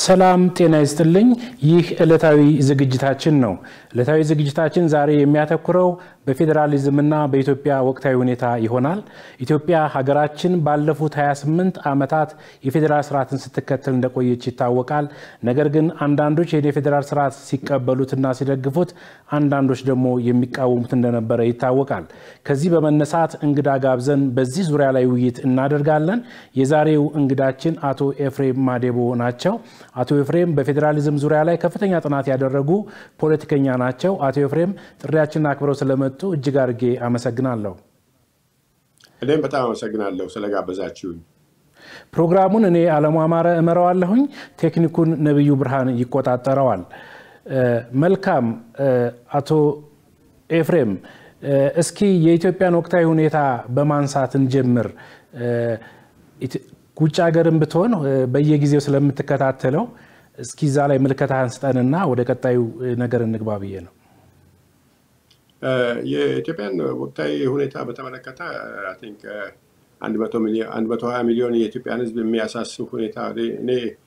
ሰላም ጤና ይስጥልኝ። ይህ ዕለታዊ ዝግጅታችን ነው። ዕለታዊ ዝግጅታችን ዛሬ የሚያተኩረው በፌዴራሊዝምና በኢትዮጵያ ወቅታዊ ሁኔታ ይሆናል። ኢትዮጵያ ሀገራችን ባለፉት 28 ዓመታት የፌዴራል ስርዓትን ስትከተል እንደቆየች ይታወቃል። ነገር ግን አንዳንዶች ይህን የፌዴራል ስርዓት ሲቀበሉትና ሲደግፉት፣ አንዳንዶች ደግሞ የሚቃወሙት እንደነበረ ይታወቃል። ከዚህ በመነሳት እንግዳ ጋብዘን በዚህ ዙሪያ ላይ ውይይት እናደርጋለን። የዛሬው እንግዳችን አቶ ኤፍሬም ማዴቦ ናቸው። አቶ ኤፍሬም በፌዴራሊዝም ዙሪያ ላይ ከፍተኛ ጥናት ያደረጉ ፖለቲከኛ ናቸው። አቶ ኤፍሬም ጥሪያችንን አክብረው ስለመጡ እጅግ አድርጌ አመሰግናለሁ። እኔም በጣም አመሰግናለሁ ስለጋበዛችሁኝ። ፕሮግራሙን እኔ አለሙ አማረ እመራዋለሁኝ። ቴክኒኩን ነቢዩ ብርሃን ይቆጣጠረዋል። መልካም አቶ ኤፍሬም እስኪ የኢትዮጵያን ወቅታዊ ሁኔታ በማንሳት እንጀምር። ውጭ ሀገርም ብትሆን በየጊዜው ስለምትከታተለው እስኪ እዛ ላይ ምልከታህን ስጠንና ወደ ቀጣዩ ነገር እንግባ ብዬ ነው። የኢትዮጵያን ወቅታዊ ሁኔታ በተመለከተ አይ ቲንክ አንድ መቶ ሀያ ሚሊዮን የኢትዮጵያን ሕዝብ የሚያሳስብ ሁኔታ እኔ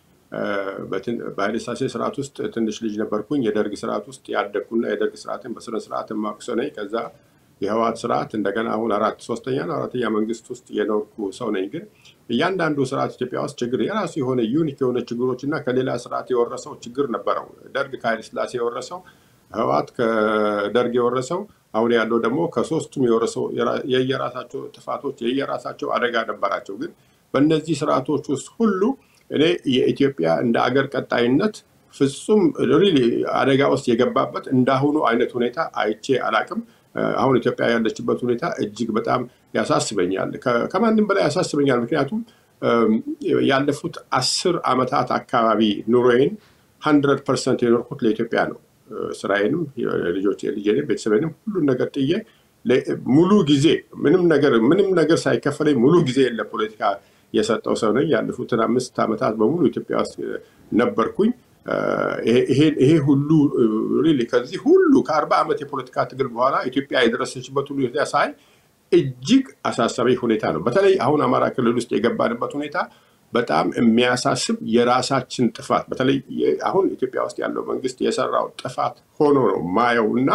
በኃይለ ሥላሴ ስርዓት ውስጥ ትንሽ ልጅ ነበርኩኝ። የደርግ ስርዓት ውስጥ ያደግኩና የደርግ ስርዓትን በስነ ስርዓት የማውቅ ነኝ። ከዛ የህወሓት ስርዓት እንደገና አሁን አራት ሶስተኛ ነው አራተኛ መንግስት ውስጥ የኖርኩ ሰው ነኝ። ግን እያንዳንዱ ስርዓት ኢትዮጵያ ውስጥ ችግር የራሱ የሆነ ዩኒክ የሆነ ችግሮች እና ከሌላ ስርዓት የወረሰው ችግር ነበረው። ደርግ ከኃይለ ሥላሴ የወረሰው፣ ህወሓት ከደርግ የወረሰው፣ አሁን ያለው ደግሞ ከሶስቱም የወረሰው የየራሳቸው ጥፋቶች የየራሳቸው አደጋ ነበራቸው። ግን በእነዚህ ስርዓቶች ውስጥ ሁሉ እኔ የኢትዮጵያ እንደ አገር ቀጣይነት ፍጹም ሪሊ አደጋ ውስጥ የገባበት እንዳሁኑ አይነት ሁኔታ አይቼ አላቅም። አሁን ኢትዮጵያ ያለችበት ሁኔታ እጅግ በጣም ያሳስበኛል። ከማንም በላይ ያሳስበኛል። ምክንያቱም ያለፉት አስር ዓመታት አካባቢ ኑሮዬን ሀንድረድ ፐርሰንት የኖርኩት ለኢትዮጵያ ነው። ስራዬንም፣ ልጆች ልጄንም፣ ቤተሰቤንም ሁሉን ነገር ጥዬ ሙሉ ጊዜ ምንም ነገር ምንም ነገር ሳይከፈለኝ ሙሉ ጊዜ ለፖለቲካ የሰጠው ሰው ነኝ። ያለፉትን አምስት ዓመታት በሙሉ ኢትዮጵያ ውስጥ ነበርኩኝ። ይሄ ሁሉ ሪሊ ከዚህ ሁሉ ከአርባ ዓመት የፖለቲካ ትግል በኋላ ኢትዮጵያ የደረሰችበት ሁኔታ ሳይ እጅግ አሳሳቢ ሁኔታ ነው። በተለይ አሁን አማራ ክልል ውስጥ የገባንበት ሁኔታ በጣም የሚያሳስብ የራሳችን ጥፋት በተለይ አሁን ኢትዮጵያ ውስጥ ያለው መንግስት የሰራው ጥፋት ሆኖ ነው ማየው እና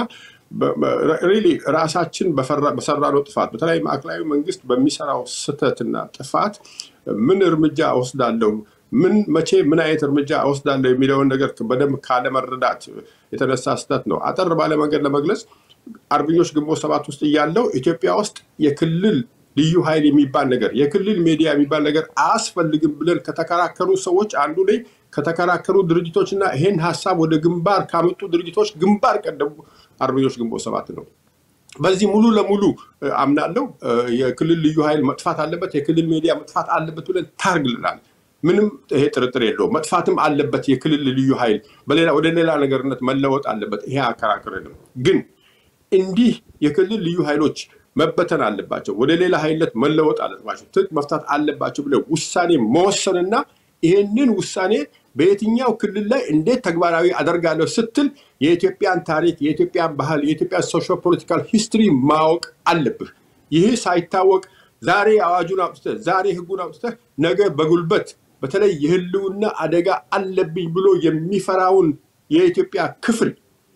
ሪሊ ራሳችን በሰራነው ጥፋት በተለይ ማዕከላዊ መንግስት በሚሰራው ስህተትና ጥፋት ምን እርምጃ እወስዳለሁ ምን መቼ ምን አይነት እርምጃ እወስዳለሁ የሚለውን ነገር በደንብ ካለመረዳት የተነሳ ስህተት ነው። አጠር ባለ መንገድ ለመግለጽ አርበኞች ግንቦት ሰባት ውስጥ እያለው ኢትዮጵያ ውስጥ የክልል ልዩ ኃይል የሚባል ነገር የክልል ሚዲያ የሚባል ነገር አያስፈልግም ብለን ከተከራከሩ ሰዎች አንዱ ላይ ከተከራከሩ ድርጅቶች እና ይሄን ሀሳብ ወደ ግንባር ካመጡ ድርጅቶች ግንባር ቀደሙ አርበኞች ግንቦት ሰባት ነው። በዚህ ሙሉ ለሙሉ አምናለው። የክልል ልዩ ኃይል መጥፋት አለበት፣ የክልል ሚዲያ መጥፋት አለበት ብለን ታርግልናል። ምንም ይሄ ጥርጥር የለውም። መጥፋትም አለበት የክልል ልዩ ኃይል በሌላ ወደ ሌላ ነገርነት መለወጥ አለበት። ይሄ አከራክርንም። ግን እንዲህ የክልል ልዩ ኃይሎች መበተን አለባቸው፣ ወደ ሌላ ኃይልነት መለወጥ አለባቸው፣ ትጥቅ መፍታት አለባቸው ብለው ውሳኔ መወሰንና ይህንን ውሳኔ በየትኛው ክልል ላይ እንዴት ተግባራዊ አደርጋለሁ ስትል የኢትዮጵያን ታሪክ፣ የኢትዮጵያን ባህል፣ የኢትዮጵያን ሶሾ ፖለቲካል ሂስትሪ ማወቅ አለብህ። ይህ ሳይታወቅ ዛሬ አዋጁን አውጥተህ ዛሬ ህጉን አውጥተህ ነገ በጉልበት በተለይ የህልውና አደጋ አለብኝ ብሎ የሚፈራውን የኢትዮጵያ ክፍል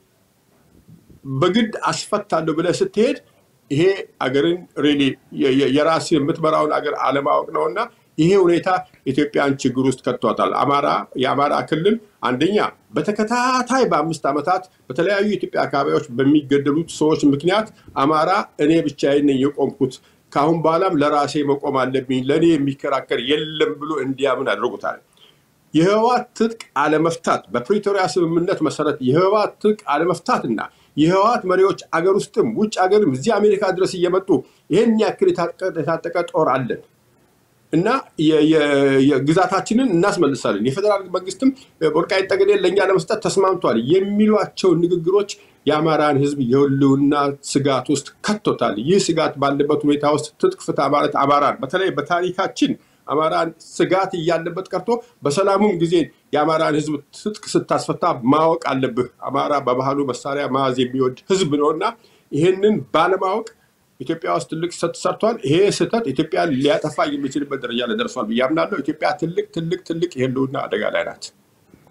በግድ አስፈታለሁ ብለህ ስትሄድ ይሄ አገርን ሪሊ የራስ የምትመራውን አገር አለማወቅ ነው እና ይሄ ሁኔታ ኢትዮጵያን ችግር ውስጥ ከቷታል። አማራ የአማራ ክልል አንደኛ በተከታታይ በአምስት ዓመታት በተለያዩ የኢትዮጵያ አካባቢዎች በሚገደሉት ሰዎች ምክንያት አማራ እኔ ብቻዬን ነኝ የቆምኩት ከአሁን በኋላም ለራሴ መቆም አለብኝ ለእኔ የሚከራከር የለም ብሎ እንዲያምን አድርጎታል። የህወሓት ትጥቅ አለመፍታት በፕሪቶሪያ ስምምነት መሰረት የህወሓት ትጥቅ አለመፍታትና የህወሓት መሪዎች አገር ውስጥም ውጭ ሀገርም እዚህ አሜሪካ ድረስ እየመጡ ይህን ያክል የታጠቀ ጦር አለን እና ግዛታችንን እናስመልሳለን፣ የፌዴራል መንግስትም ወልቃይት ጠገዴን ለእኛ ለመስጠት ተስማምቷል የሚሏቸው ንግግሮች የአማራን ህዝብ የህልውና ስጋት ውስጥ ከቶታል። ይህ ስጋት ባለበት ሁኔታ ውስጥ ትጥቅ ፍታ ማለት አማራን በተለይ በታሪካችን አማራን ስጋት እያለበት ቀርቶ በሰላሙም ጊዜ የአማራን ህዝብ ትጥቅ ስታስፈታ ማወቅ አለብህ። አማራ በባህሉ መሳሪያ መያዝ የሚወድ ህዝብ ነው እና ይህንን ባለማወቅ ኢትዮጵያ ውስጥ ትልቅ ስህተት ሰርቷል። ይሄ ስህተት ኢትዮጵያን ሊያጠፋ የሚችልበት ደረጃ ላይ ደርሷል ብዬ አምናለሁ። ኢትዮጵያ ትልቅ ትልቅ ትልቅ የህልውና አደጋ ላይ ናት።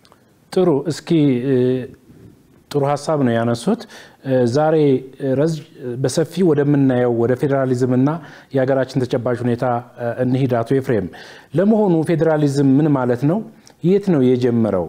ጥሩ። እስኪ ጥሩ ሀሳብ ነው ያነሱት። ዛሬ በሰፊ ወደምናየው ወደ ፌዴራሊዝም እና የሀገራችን ተጨባጭ ሁኔታ እንሂድ። አቶ ኤፍሬም፣ ለመሆኑ ፌዴራሊዝም ምን ማለት ነው? የት ነው የጀመረው?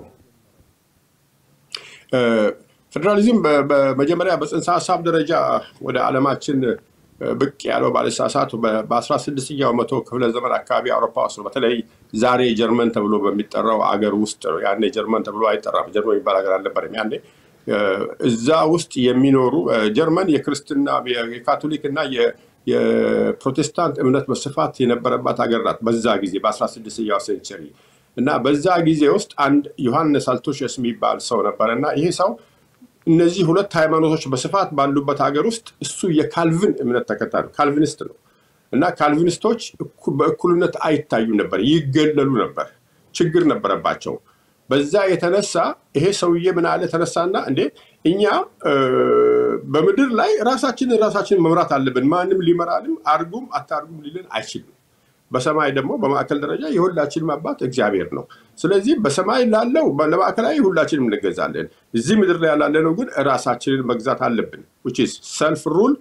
ፌዴራሊዝም በመጀመሪያ በጽንሰ ሀሳብ ደረጃ ወደ ዓለማችን ብቅ ያለው ባለሳሳት በ16ኛው መቶ ክፍለ ዘመን አካባቢ አውሮፓ ውስጥ ነው። በተለይ ዛሬ ጀርመን ተብሎ በሚጠራው አገር ውስጥ ነው። ያኔ ጀርመን ተብሎ አይጠራም። ጀርመን የሚባል ሀገር አልነበረም ያኔ። እዛ ውስጥ የሚኖሩ ጀርመን የክርስትና የካቶሊክ እና የፕሮቴስታንት እምነት በስፋት የነበረባት ሀገር ናት። በዛ ጊዜ በ16ኛው ሴንቸሪ እና በዛ ጊዜ ውስጥ አንድ ዮሐንስ አልቶሸስ የሚባል ሰው ነበረ እና ይሄ ሰው እነዚህ ሁለት ሃይማኖቶች በስፋት ባሉበት ሀገር ውስጥ እሱ የካልቪን እምነት ተከታይ ነው። ካልቪኒስት ነው እና ካልቪኒስቶች በእኩልነት አይታዩም ነበር፣ ይገለሉ ነበር፣ ችግር ነበረባቸው። በዛ የተነሳ ይሄ ሰውዬ ምን አለ ተነሳና፣ እንዴ እኛ በምድር ላይ ራሳችንን ራሳችንን መምራት አለብን። ማንም ሊመራንም አርጉም አታርጉም ሊልን አይችልም። በሰማይ ደግሞ በማዕከል ደረጃ የሁላችንም አባት እግዚአብሔር ነው። ስለዚህ በሰማይ ላለው ለማዕከላዊ ሁላችንም እንገዛለን። እዚህ ምድር ላይ ላለነው ግን ራሳችንን መግዛት አለብን። ሰልፍ ሩል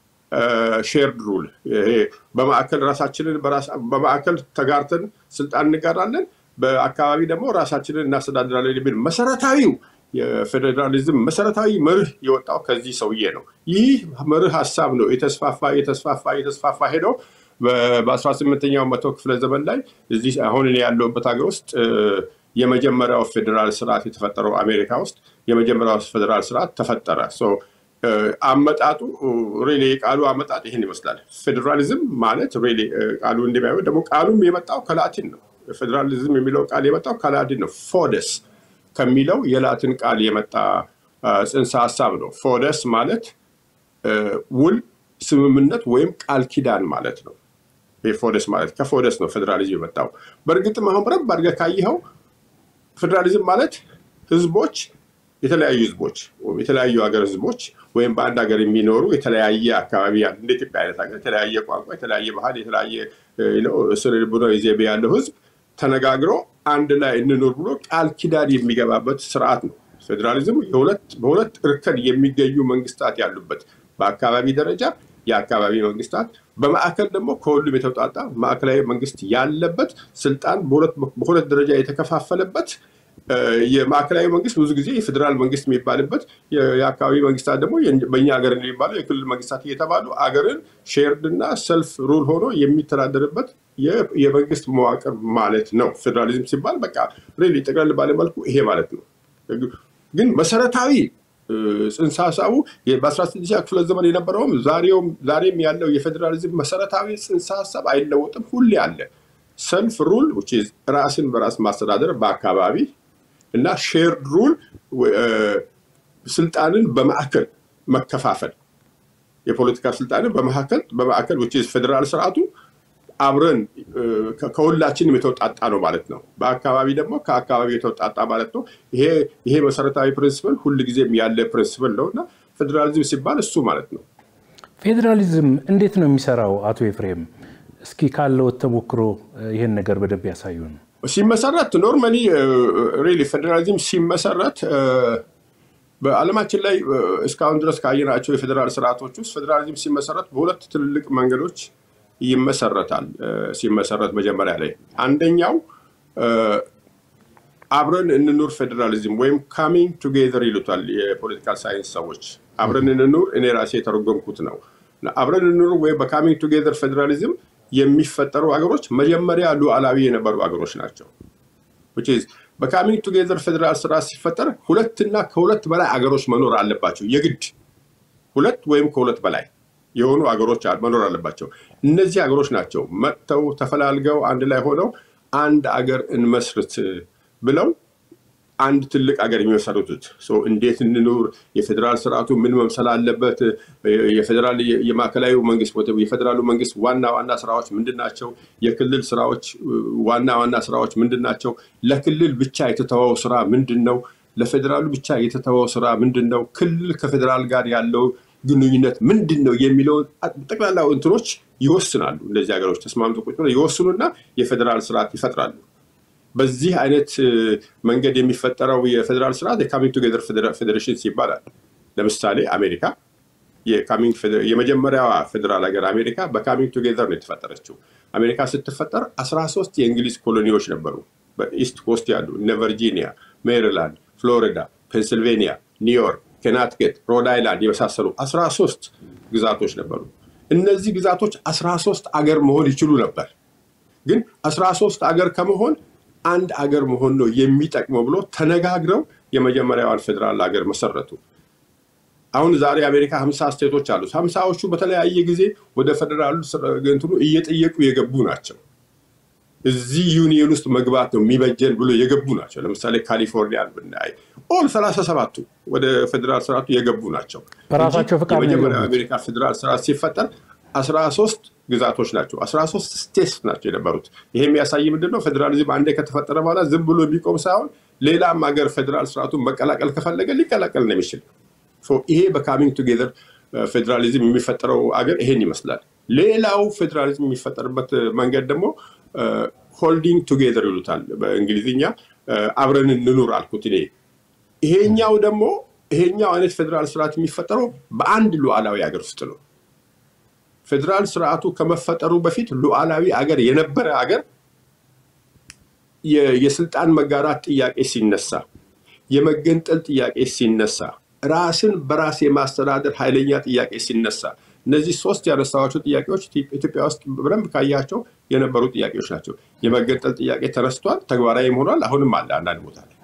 ሼርድ ሩል። በማዕከል ራሳችንን በማዕከል ተጋርተን ስልጣን እንጋራለን፣ በአካባቢ ደግሞ ራሳችንን እናስተዳድራለን የሚል መሰረታዊው የፌዴራሊዝም መሰረታዊ መርህ የወጣው ከዚህ ሰውዬ ነው። ይህ መርህ ሀሳብ ነው የተስፋፋ የተስፋፋ የተስፋፋ ሄደው በ18ኛው መቶ ክፍለ ዘመን ላይ እዚህ አሁን እኔ ያለሁበት ሀገር ውስጥ የመጀመሪያው ፌዴራል ስርዓት የተፈጠረው አሜሪካ ውስጥ የመጀመሪያው ፌዴራል ስርዓት ተፈጠረ። አመጣጡ ሬሌ የቃሉ አመጣጥ ይህን ይመስላል። ፌዴራሊዝም ማለት ሬሌ ቃሉ እንደሚያዩ ደግሞ ቃሉም የመጣው ከላቲን ነው። ፌዴራሊዝም የሚለው ቃል የመጣው ከላቲን ነው። ፎደስ ከሚለው የላቲን ቃል የመጣ ጽንሰ ሀሳብ ነው። ፎደስ ማለት ውል ስምምነት ወይም ቃል ኪዳን ማለት ነው። ፎደስ ማለት ከፎደስ ነው ፌዴራሊዝም የመጣው። በእርግጥም አሁን በረብ አድርገህ ካየኸው ፌዴራሊዝም ማለት ህዝቦች የተለያዩ ህዝቦች የተለያዩ ሀገር ህዝቦች ወይም በአንድ ሀገር የሚኖሩ የተለያየ አካባቢ ያሉ እንደ ኢትዮጵያ አይነት ሀገር የተለያየ ቋንቋ፣ የተለያየ ባህል፣ የተለያየ ስነ ልቦናዊ ዘይቤ ያለው ህዝብ ተነጋግሮ አንድ ላይ እንኖር ብሎ ቃል ኪዳን የሚገባበት ስርዓት ነው። ፌዴራሊዝም በሁለት እርከን የሚገኙ መንግስታት ያሉበት በአካባቢ ደረጃ የአካባቢ መንግስታት በማዕከል ደግሞ ከሁሉም የተውጣጣ ማዕከላዊ መንግስት ያለበት ስልጣን በሁለት ደረጃ የተከፋፈለበት የማዕከላዊ መንግስት ብዙ ጊዜ የፌዴራል መንግስት የሚባልበት የአካባቢ መንግስታት ደግሞ በእኛ ሀገር የሚባለው የክልል መንግስታት እየተባሉ አገርን ሼርድ እና ሰልፍ ሩል ሆኖ የሚተዳደርበት የመንግስት መዋቅር ማለት ነው። ፌዴራሊዝም ሲባል በቃ ሬሊ ጠቅለል ባለመልኩ ይሄ ማለት ነው። ግን መሰረታዊ ጽንሰ ሀሳቡ በ16ኛ ክፍለ ዘመን የነበረውም ዛሬም ያለው የፌዴራሊዝም መሰረታዊ ጽንሰ ሀሳብ አይለወጥም፣ ሁሌ አለ። ሰልፍ ሩል ራስን በራስ ማስተዳደር በአካባቢ እና ሼርድ ሩል ስልጣንን በማዕከል መከፋፈል የፖለቲካ ስልጣንን በመካከል በማዕከል ፌዴራል ስርዓቱ አብረን ከሁላችንም የተውጣጣ ነው ማለት ነው። በአካባቢ ደግሞ ከአካባቢ የተውጣጣ ማለት ነው። ይሄ መሰረታዊ ፕሪንስፕል ሁልጊዜም ያለ ፕሪንስፕል ነው እና ፌዴራሊዝም ሲባል እሱ ማለት ነው። ፌዴራሊዝም እንዴት ነው የሚሰራው? አቶ ኤፍሬም እስኪ ካለው ተሞክሮ ይህን ነገር በደንብ ያሳዩን። ሲመሰረት ኖርማሊ ሪሊ ፌዴራሊዝም ሲመሰረት በዓለማችን ላይ እስካሁን ድረስ ካየናቸው የፌዴራል ስርዓቶች ውስጥ ፌዴራሊዝም ሲመሰረት በሁለት ትልልቅ መንገዶች ይመሰረታል። ሲመሰረት መጀመሪያ ላይ አንደኛው አብረን እንኑር ፌዴራሊዝም ወይም ካሚንግ ቱጌዘር ይሉታል የፖለቲካል ሳይንስ ሰዎች። አብረን እንኑር እኔ ራሴ የተረጎምኩት ነው። አብረን እንኑር ወይም በካሚንግ ቱጌዘር ፌዴራሊዝም የሚፈጠሩ ሀገሮች መጀመሪያ ሉዓላዊ የነበሩ ሀገሮች ናቸው። በካሚንግ ቱጌዘር ፌዴራል ስርዓት ሲፈጠር ሁለትና ከሁለት በላይ አገሮች መኖር አለባቸው። የግድ ሁለት ወይም ከሁለት በላይ የሆኑ አገሮች መኖር አለባቸው። እነዚህ አገሮች ናቸው መጥተው ተፈላልገው አንድ ላይ ሆነው አንድ አገር እንመስርት ብለው አንድ ትልቅ አገር የሚመሰርቱት እንዴት እንኑር፣ የፌዴራል ስርዓቱ ምን መምሰል አለበት፣ የፌዴራል የማዕከላዊ መንግስት የፌዴራሉ መንግስት ዋና ዋና ስራዎች ምንድን ናቸው፣ የክልል ስራዎች ዋና ዋና ስራዎች ምንድን ናቸው፣ ለክልል ብቻ የተተወው ስራ ምንድን ነው፣ ለፌዴራሉ ብቻ የተተወው ስራ ምንድን ነው፣ ክልል ከፌዴራል ጋር ያለው ግንኙነት ምንድን ነው የሚለውን ጠቅላላ እንትኖች ይወስናሉ። እነዚህ ሀገሮች ተስማምቶ ቁጭ ብለው ይወስኑና የፌዴራል ስርዓት ይፈጥራሉ። በዚህ አይነት መንገድ የሚፈጠረው የፌዴራል ስርዓት የካሚንግ ቱጌዘር ፌዴሬሽንስ ይባላል። ለምሳሌ አሜሪካ የመጀመሪያዋ ፌዴራል ሀገር አሜሪካ በካሚንግ ቱጌዘር ነው የተፈጠረችው። አሜሪካ ስትፈጠር አስራ ሶስት የእንግሊዝ ኮሎኒዎች ነበሩ። በኢስት ኮስት ያሉ እነ ቨርጂኒያ፣ ሜሪላንድ፣ ፍሎሪዳ፣ ፔንስልቬኒያ፣ ኒውዮርክ፣ ኬናትኬት፣ ሮድ አይላንድ የመሳሰሉ አስራ ሶስት ግዛቶች ነበሩ። እነዚህ ግዛቶች አስራ ሶስት አገር መሆን ይችሉ ነበር። ግን አስራ ሶስት አገር ከመሆን አንድ አገር መሆን ነው የሚጠቅመው ብሎ ተነጋግረው የመጀመሪያዋን ፌዴራል ሀገር መሰረቱ። አሁን ዛሬ አሜሪካ ሀምሳ ስቴቶች አሉት። ሀምሳዎቹ በተለያየ ጊዜ ወደ ፌዴራሉ እንትኑ እየጠየቁ የገቡ ናቸው። እዚህ ዩኒየን ውስጥ መግባት ነው የሚበጀን ብሎ የገቡ ናቸው። ለምሳሌ ካሊፎርኒያን ብናይ ኦል ሰላሳ ሰባቱ ወደ ፌዴራል ስርዓቱ የገቡ ናቸው። በራሳቸው ፍቃድ ነው የመጀመሪያው የገቡት። አሜሪካ ፌዴራል ስርዓት ሲፈጠር አስራ ሶስት ግዛቶች ናቸው። አስራ ሶስት ስቴትስ ናቸው የነበሩት። ይሄ የሚያሳይ ምንድን ነው? ፌዴራሊዝም አንዴ ከተፈጠረ በኋላ ዝም ብሎ የሚቆም ሳይሆን ሌላም ሀገር ፌዴራል ስርዓቱን መቀላቀል ከፈለገ ሊቀላቀል ነው የሚችል። ሶ ይሄ በካሚንግ ቱጌዘር ፌዴራሊዝም የሚፈጠረው አገር ይሄን ይመስላል። ሌላው ፌዴራሊዝም የሚፈጠርበት መንገድ ደግሞ ሆልዲንግ ቱጌዘር ይሉታል በእንግሊዝኛ። አብረን እንኑር አልኩት እኔ። ይሄኛው ደግሞ ይሄኛው አይነት ፌዴራል ስርዓት የሚፈጠረው በአንድ ሉዓላዊ ሀገር ውስጥ ነው። ፌዴራል ስርዓቱ ከመፈጠሩ በፊት ሉዓላዊ አገር የነበረ አገር የ- የስልጣን መጋራት ጥያቄ ሲነሳ፣ የመገንጠል ጥያቄ ሲነሳ፣ ራስን በራስ የማስተዳደር ኃይለኛ ጥያቄ ሲነሳ፣ እነዚህ ሶስት ያነሳኋቸው ጥያቄዎች ኢትዮ- ኢትዮጵያ ውስጥ በደንብ ካያቸው የነበሩ ጥያቄዎች ናቸው። የመገንጠል ጥያቄ ተነስቷል፣ ተግባራዊም ሆኗል። አሁንም አለ አንዳንድ ቦታ ላይ።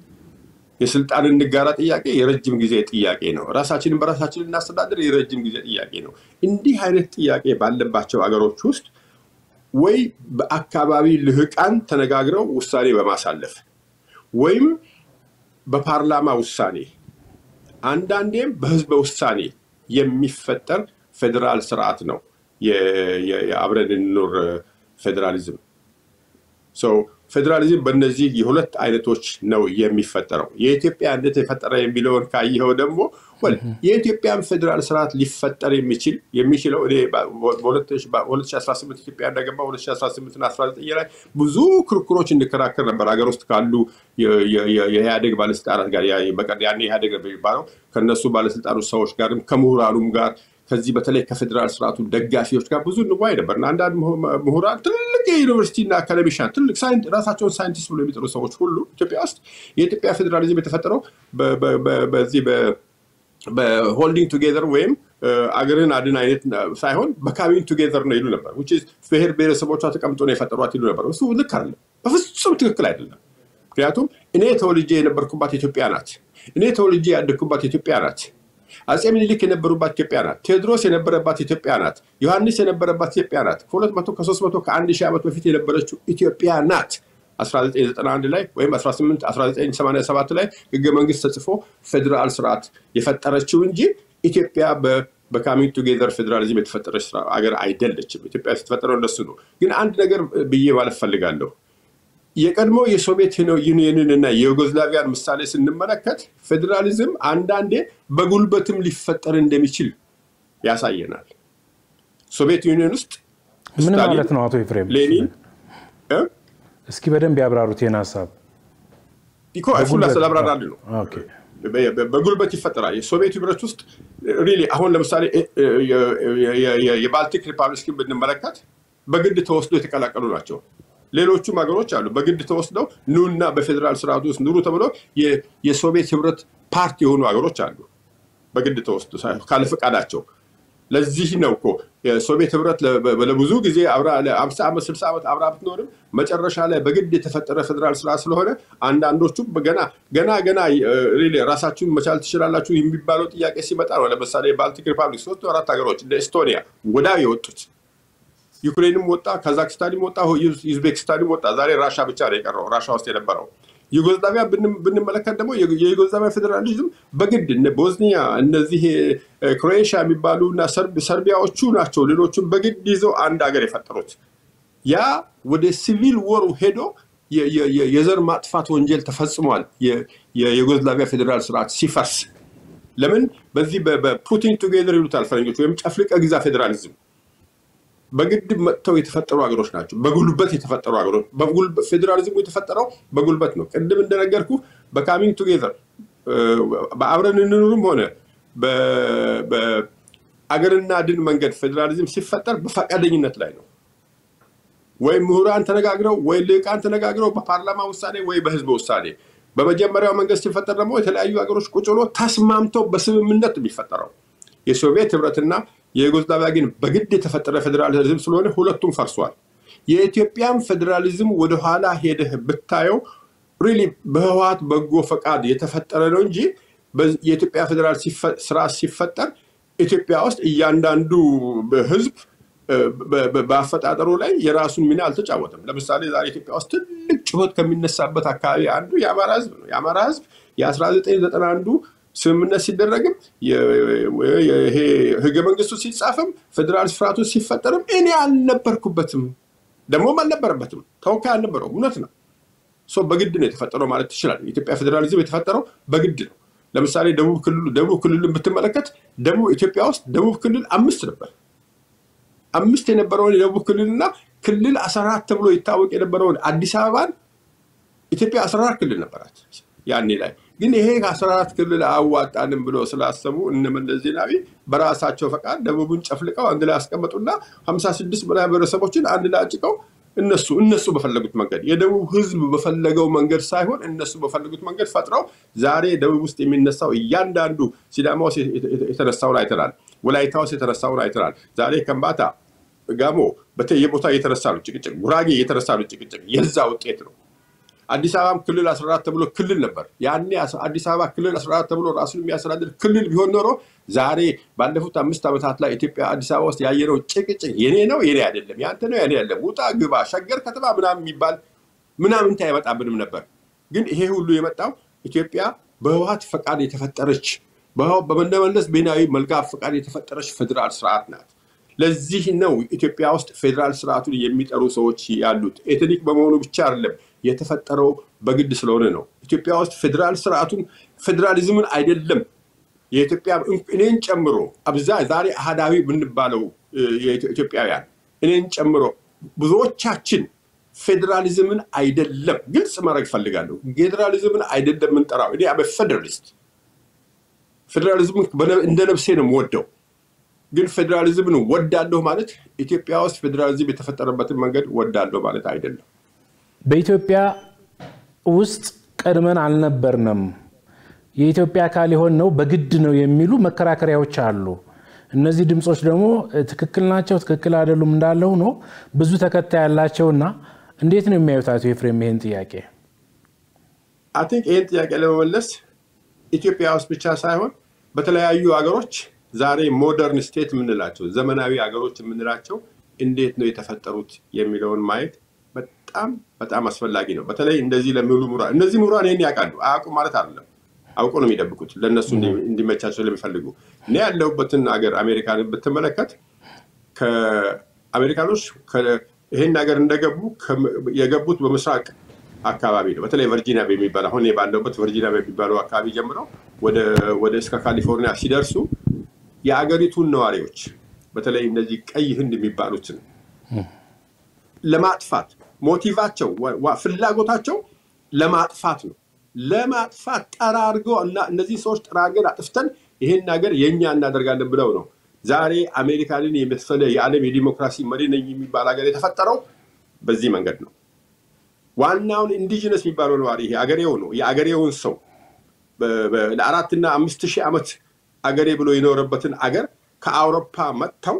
የስልጣን እንጋራ ጥያቄ የረጅም ጊዜ ጥያቄ ነው። ራሳችንን በራሳችን እናስተዳደር የረጅም ጊዜ ጥያቄ ነው። እንዲህ አይነት ጥያቄ ባለባቸው አገሮች ውስጥ ወይ በአካባቢ ልህቃን ተነጋግረው ውሳኔ በማሳለፍ ወይም በፓርላማ ውሳኔ አንዳንዴም በህዝበ ውሳኔ የሚፈጠር ፌዴራል ስርዓት ነው የ- የ- የአብረን እንኑር ፌዴራሊዝም። ሰው ፌዴራሊዝም በእነዚህ የሁለት አይነቶች ነው የሚፈጠረው። የኢትዮጵያ እንዴት የፈጠረ የሚለውን ካየኸው ደግሞ ወል የኢትዮጵያን ፌዴራል ስርዓት ሊፈጠር የሚችል የሚችለው እኔ በ2018 ኢትዮጵያ እንደገባ 2018 እና 19 ላይ ብዙ ክርክሮች እንከራከር ነበር ሀገር ውስጥ ካሉ የ- የ- የ- የኢህአዴግ ባለስልጣናት ጋር ያ- በቀ- ያኔ ኢህአዴግ ነበር የሚባለው ከነሱ ባለስልጣኖች ሰዎች ጋርም ከምሁራኑም ጋር ከዚህ በተለይ ከፌዴራል ስርዓቱ ደጋፊዎች ጋር ብዙ እንዋይ ነበር እና አንዳንድ ምሁ- ምሁራን ትልቅ የዩኒቨርሲቲ እና አካደሚሻን ትልቅ ሳይንት- ራሳቸውን ሳይንቲስት ብሎ የሚጠሩ ሰዎች ሁሉ ኢትዮጵያ ውስጥ የኢትዮጵያ ፌዴራሊዝም የተፈጠረው በ- በ- በ- በዚህ በ- በሆልዲንግ ቱጌዘር ወይም አገርን አድን አይነት ሳይሆን በካሚንግ ቱጌዘር ነው ይሉ ነበር። which is ብሔር ብሔረሰቦቿ ተቀምጦ ነው የፈጠሯት ይሉ ነበር። እሱ ልክ አይደለም፣ በፍጹም ትክክል አይደለም። ምክንያቱም እኔ ተወልጄ የነበርኩባት ኢትዮጵያ ናት። እኔ ተወልጄ ያደግኩባት ኢትዮጵያ ናት። አጼ ምኒልክ የነበሩባት ኢትዮጵያ ናት። ቴዎድሮስ የነበረባት ኢትዮጵያ ናት። ዮሐንስ የነበረባት ኢትዮጵያ ናት። ከሁለት መቶ ከሶስት መቶ ከአንድ ሺህ ዓመት በፊት የነበረችው ኢትዮጵያ ናት። 1991 ላይ ወይም 18 1987 ላይ ህገ መንግስት ተጽፎ ፌዴራል ስርዓት የፈጠረችው እንጂ ኢትዮጵያ በ- በካሚንግ ቱጌዘር ፌዴራሊዝም የተፈጠረች ስራ- አገር አይደለችም። ኢትዮጵያ ስትፈጠረው እንደሱ ነው። ግን አንድ ነገር ብዬ ማለት ፈልጋለሁ። የቀድሞ የሶቪየት ዩኒየንን እና የዩጎዝላቪያን ምሳሌ ስንመለከት ፌዴራሊዝም አንዳንዴ በጉልበትም ሊፈጠር እንደሚችል ያሳየናል። ሶቪየት ዩኒየን ውስጥ ምን ስታሊን፣ ማለት ነው አቶ ኤፍሬም? ሌኒን እ? እስኪ በደንብ ያብራሩት ይህን ሀሳብ። እኮ እሱን ላስላብራራል ነው። ኦኬ። በ- በ- በጉልበት ይፈጠራል። የሶቪየት ህብረት ውስጥ ሪሊ አሁን ለምሳሌ እ- እ- የ- የ- የ- የባልቲክ ሪፐብሊክን ብንመለከት በግድ ተወስዶ የተቀላቀሉ ናቸው። ሌሎቹም ሀገሮች አሉ በግድ ተወስደው ኑና በፌዴራል ስርዓቱ ውስጥ ኑሩ ተብሎ የ- የሶቪየት ህብረት ፓርቲ የሆኑ ሀገሮች አሉ። በግድ ተወስዶ ሳይሆን ካለ ፈቃዳቸው። ለዚህ ነው እኮ የሶቪየት ህብረት ለ- በ- ለብዙ ጊዜ አብራ ለአምሳ ዓመት ስልሳ ዓመት አብራ ብትኖርም መጨረሻ ላይ በግድ የተፈጠረ ፌዴራል ስርዓት ስለሆነ አንዳንዶቹም ገና ገና ገና እ፣ ሪሊ ራሳችሁን መቻል ትችላላችሁ የሚባለው ጥያቄ ሲመጣ ነው። ለምሳሌ ባልቲክ ሪፐብሊክ ሶስት አራት ሀገሮች እንደ ኤስቶኒያ ወዳው የወጡት ዩክሬንም ወጣ፣ ካዛክስታንም ወጣ፣ ዩዝ- ዩዝቤክስታንም ወጣ። ዛሬ ራሻ ብቻ ነው የቀረው ራሻ ውስጥ የነበረው። ዩጎዝላቪያ ብን- ብንመለከት ደግሞ የ- የዩጎዝላቪያ ፌዴራሊዝም በግድ እነ ቦዝኒያ እነዚህ እ፣ ክሮኤሽያ የሚባሉ እና ሰርብ- ሰርቢያዎቹ ናቸው ሌሎቹም በግድ ይዘው አንድ ሀገር የፈጠሩት። ያ ወደ ሲቪል ወሩ ሄዶ የ- የ- የ- የዘር ማጥፋት ወንጀል ተፈጽሟል። የ- የዩጎዝላቪያ ፌዴራል ስርዓት ሲፈርስ ለምን በዚህ በ- በፑቲንግ ቱጌዘር ይሉታል ፈረንጆች፣ ወይም ጨፍልቀ ግዛ ፌዴራሊዝም በግድ መጥተው የተፈጠሩ ሀገሮች ናቸው። በጉልበት የተፈጠሩ ሀገሮች ፌዴራሊዝሙ የተፈጠረው በጉልበት ነው። ቅድም እንደነገርኩ በካሚንግ ቱጌዘር በአብረን እንኑርም ሆነ በአገርና ድን መንገድ ፌዴራሊዝም ሲፈጠር በፈቃደኝነት ላይ ነው። ወይ ምሁራን ተነጋግረው ወይ ልዕቃን ተነጋግረው በፓርላማ ውሳኔ ወይ በህዝብ ውሳኔ። በመጀመሪያው መንገድ ሲፈጠር ደግሞ የተለያዩ ሀገሮች ቁጭ ብሎ ተስማምተው በስምምነት የሚፈጠረው የሶቪየት ህብረትና የዩጎዝላቪያ ግን በግድ የተፈጠረ ፌዴራሊዝም ስለሆነ ሁለቱም ፈርሷል። የኢትዮጵያን ፌዴራሊዝም ወደኋላ ሄደህ ብታየው ሪሊ በህወሀት በጎ ፈቃድ የተፈጠረ ነው እንጂ የኢትዮጵያ ፌዴራል ስርዓት ሲፈጠር ኢትዮጵያ ውስጥ እያንዳንዱ ህዝብ በአፈጣጠሩ ላይ የራሱን ሚና አልተጫወተም። ለምሳሌ ዛሬ ኢትዮጵያ ውስጥ ትልቅ ጩኸት ከሚነሳበት አካባቢ አንዱ የአማራ ህዝብ ነው። የአማራ ህዝብ የ1991 ስምምነት ሲደረግም ይሄ ህገ መንግስቱ ሲጻፍም ፌዴራል ስርዓቱ ሲፈጠርም እኔ አልነበርኩበትም፣ ደግሞም አልነበረበትም፣ ተወካይ አልነበረውም። እውነት ነው። በግድ ነው የተፈጠረው ማለት ትችላል። የኢትዮጵያ ፌዴራሊዝም የተፈጠረው በግድ ነው። ለምሳሌ ደቡብ ክልሉ ደቡብ ክልልን ብትመለከት ደቡብ ኢትዮጵያ ውስጥ ደቡብ ክልል አምስት ነበር። አምስት የነበረውን የደቡብ ክልልና ክልል አስራ አራት ተብሎ ይታወቅ የነበረውን አዲስ አበባን ኢትዮጵያ አስራ አራት ክልል ነበራት ያኔ ላይ ግን ይሄ ከአስራ አራት ክልል አያዋጣንም ብሎ ስላሰቡ እነ መለስ ዜናዊ በራሳቸው ፈቃድ ደቡብን ጨፍልቀው አንድ ላይ ያስቀመጡና ሀምሳ ስድስት በላይ ብሔረሰቦችን አንድ ላይ አጭቀው እነሱ እነሱ በፈለጉት መንገድ የደቡብ ህዝብ በፈለገው መንገድ ሳይሆን እነሱ በፈለጉት መንገድ ፈጥረው ዛሬ ደቡብ ውስጥ የሚነሳው እያንዳንዱ ሲዳማ ውስጥ የተነሳውን አይተናል። ወላይታ ውስጥ የተነሳውን አይተናል። ዛሬ ከምባታ፣ ጋሞ በየቦታ እየተነሳ ነው ጭቅጭቅ፣ ጉራጌ እየተነሳ ነው ጭቅጭቅ የዛ ውጤት ነው። አዲስ አበባም ክልል 14 ተብሎ ክልል ነበር። ያኔ አዲስ አበባ ክልል 14 ተብሎ ራሱን የሚያስተዳድር ክልል ቢሆን ኖሮ ዛሬ ባለፉት አምስት ዓመታት ላይ ኢትዮጵያ አዲስ አበባ ውስጥ ያየነው ጭቅጭቅ የኔ ነው የኔ አይደለም፣ ያንተ ነው የኔ አይደለም፣ ውጣ ግባ፣ ሸገር ከተማ ምናምን የሚባል ምናምንታ አይመጣብንም ነበር። ግን ይሄ ሁሉ የመጣው ኢትዮጵያ በህወሀት ፈቃድ የተፈጠረች በመለመለስ ብሔራዊ መልካም ፈቃድ የተፈጠረች ፌዴራል ስርዓት ናት። ለዚህ ነው ኢትዮጵያ ውስጥ ፌዴራል ስርዓቱን የሚጠሩ ሰዎች ያሉት። ኤትኒክ በመሆኑ ብቻ አይደለም የተፈጠረው በግድ ስለሆነ ነው። ኢትዮጵያ ውስጥ ፌዴራል ስርዓቱን ፌዴራሊዝምን አይደለም የኢትዮጵያ እኔን ጨምሮ አብዛ ዛሬ አህዳዊ የምንባለው ኢትዮጵያውያን እኔን ጨምሮ ብዙዎቻችን ፌዴራሊዝምን አይደለም ግልጽ ማድረግ እፈልጋለሁ። ፌዴራሊዝምን አይደለም የምንጠራው። እኔ አበ ፌዴራሊስት ፌዴራሊዝምን እንደ ነፍሴ ነው የምወደው። ግን ፌዴራሊዝምን ወዳለሁ ማለት ኢትዮጵያ ውስጥ ፌዴራሊዝም የተፈጠረበትን መንገድ ወዳለሁ ማለት አይደለም። በኢትዮጵያ ውስጥ ቀድመን አልነበርንም፣ የኢትዮጵያ አካል የሆን ነው በግድ ነው የሚሉ መከራከሪያዎች አሉ። እነዚህ ድምፆች ደግሞ ትክክል ናቸው፣ ትክክል አይደሉም እንዳለ ሆኖ ብዙ ተከታይ ያላቸውና እንዴት ነው የሚያዩት አቶ ኤፍሬም ይህን ጥያቄ? አይ ቲንክ ይህን ጥያቄ ለመመለስ ኢትዮጵያ ውስጥ ብቻ ሳይሆን በተለያዩ ሀገሮች ዛሬ ሞደርን ስቴት የምንላቸው ዘመናዊ ሀገሮች የምንላቸው እንዴት ነው የተፈጠሩት የሚለውን ማየት በጣም በጣም አስፈላጊ ነው። በተለይ እንደዚህ ለሚውሉ ምሁራን እነዚህ ምሁራን ይህን ያውቃሉ። አያውቁም ማለት አይደለም። አውቆ ነው የሚደብቁት ለእነሱ እንዲመቻቸው ስለሚፈልጉ። እኔ ያለሁበትን ሀገር አሜሪካንን ብትመለከት ከአሜሪካኖች ይህን ሀገር እንደገቡ የገቡት በምስራቅ አካባቢ ነው። በተለይ ቨርጂኒያ በሚባል አሁን ባለሁበት ቨርጂኒያ በሚባለው አካባቢ ጀምረው ወደ እስከ ካሊፎርኒያ ሲደርሱ የአገሪቱን ነዋሪዎች በተለይ እነዚህ ቀይ ህንድ የሚባሉትን ለማጥፋት ሞቲቫቸው ፍላጎታቸው ለማጥፋት ነው። ለማጥፋት ጠራርገው እና እነዚህ ሰዎች ጠራርገን አጥፍተን ይህን ሀገር የእኛ እናደርጋለን ብለው ነው ዛሬ አሜሪካንን የመሰለ የዓለም የዲሞክራሲ መሪ ነኝ የሚባል ሀገር የተፈጠረው በዚህ መንገድ ነው። ዋናውን ኢንዲጂነስ የሚባለው ነዋሪ ይሄ አገሬው ነው። የአገሬውን ሰው ለአራትና አምስት ሺህ ዓመት አገሬ ብሎ የኖረበትን አገር ከአውሮፓ መጥተው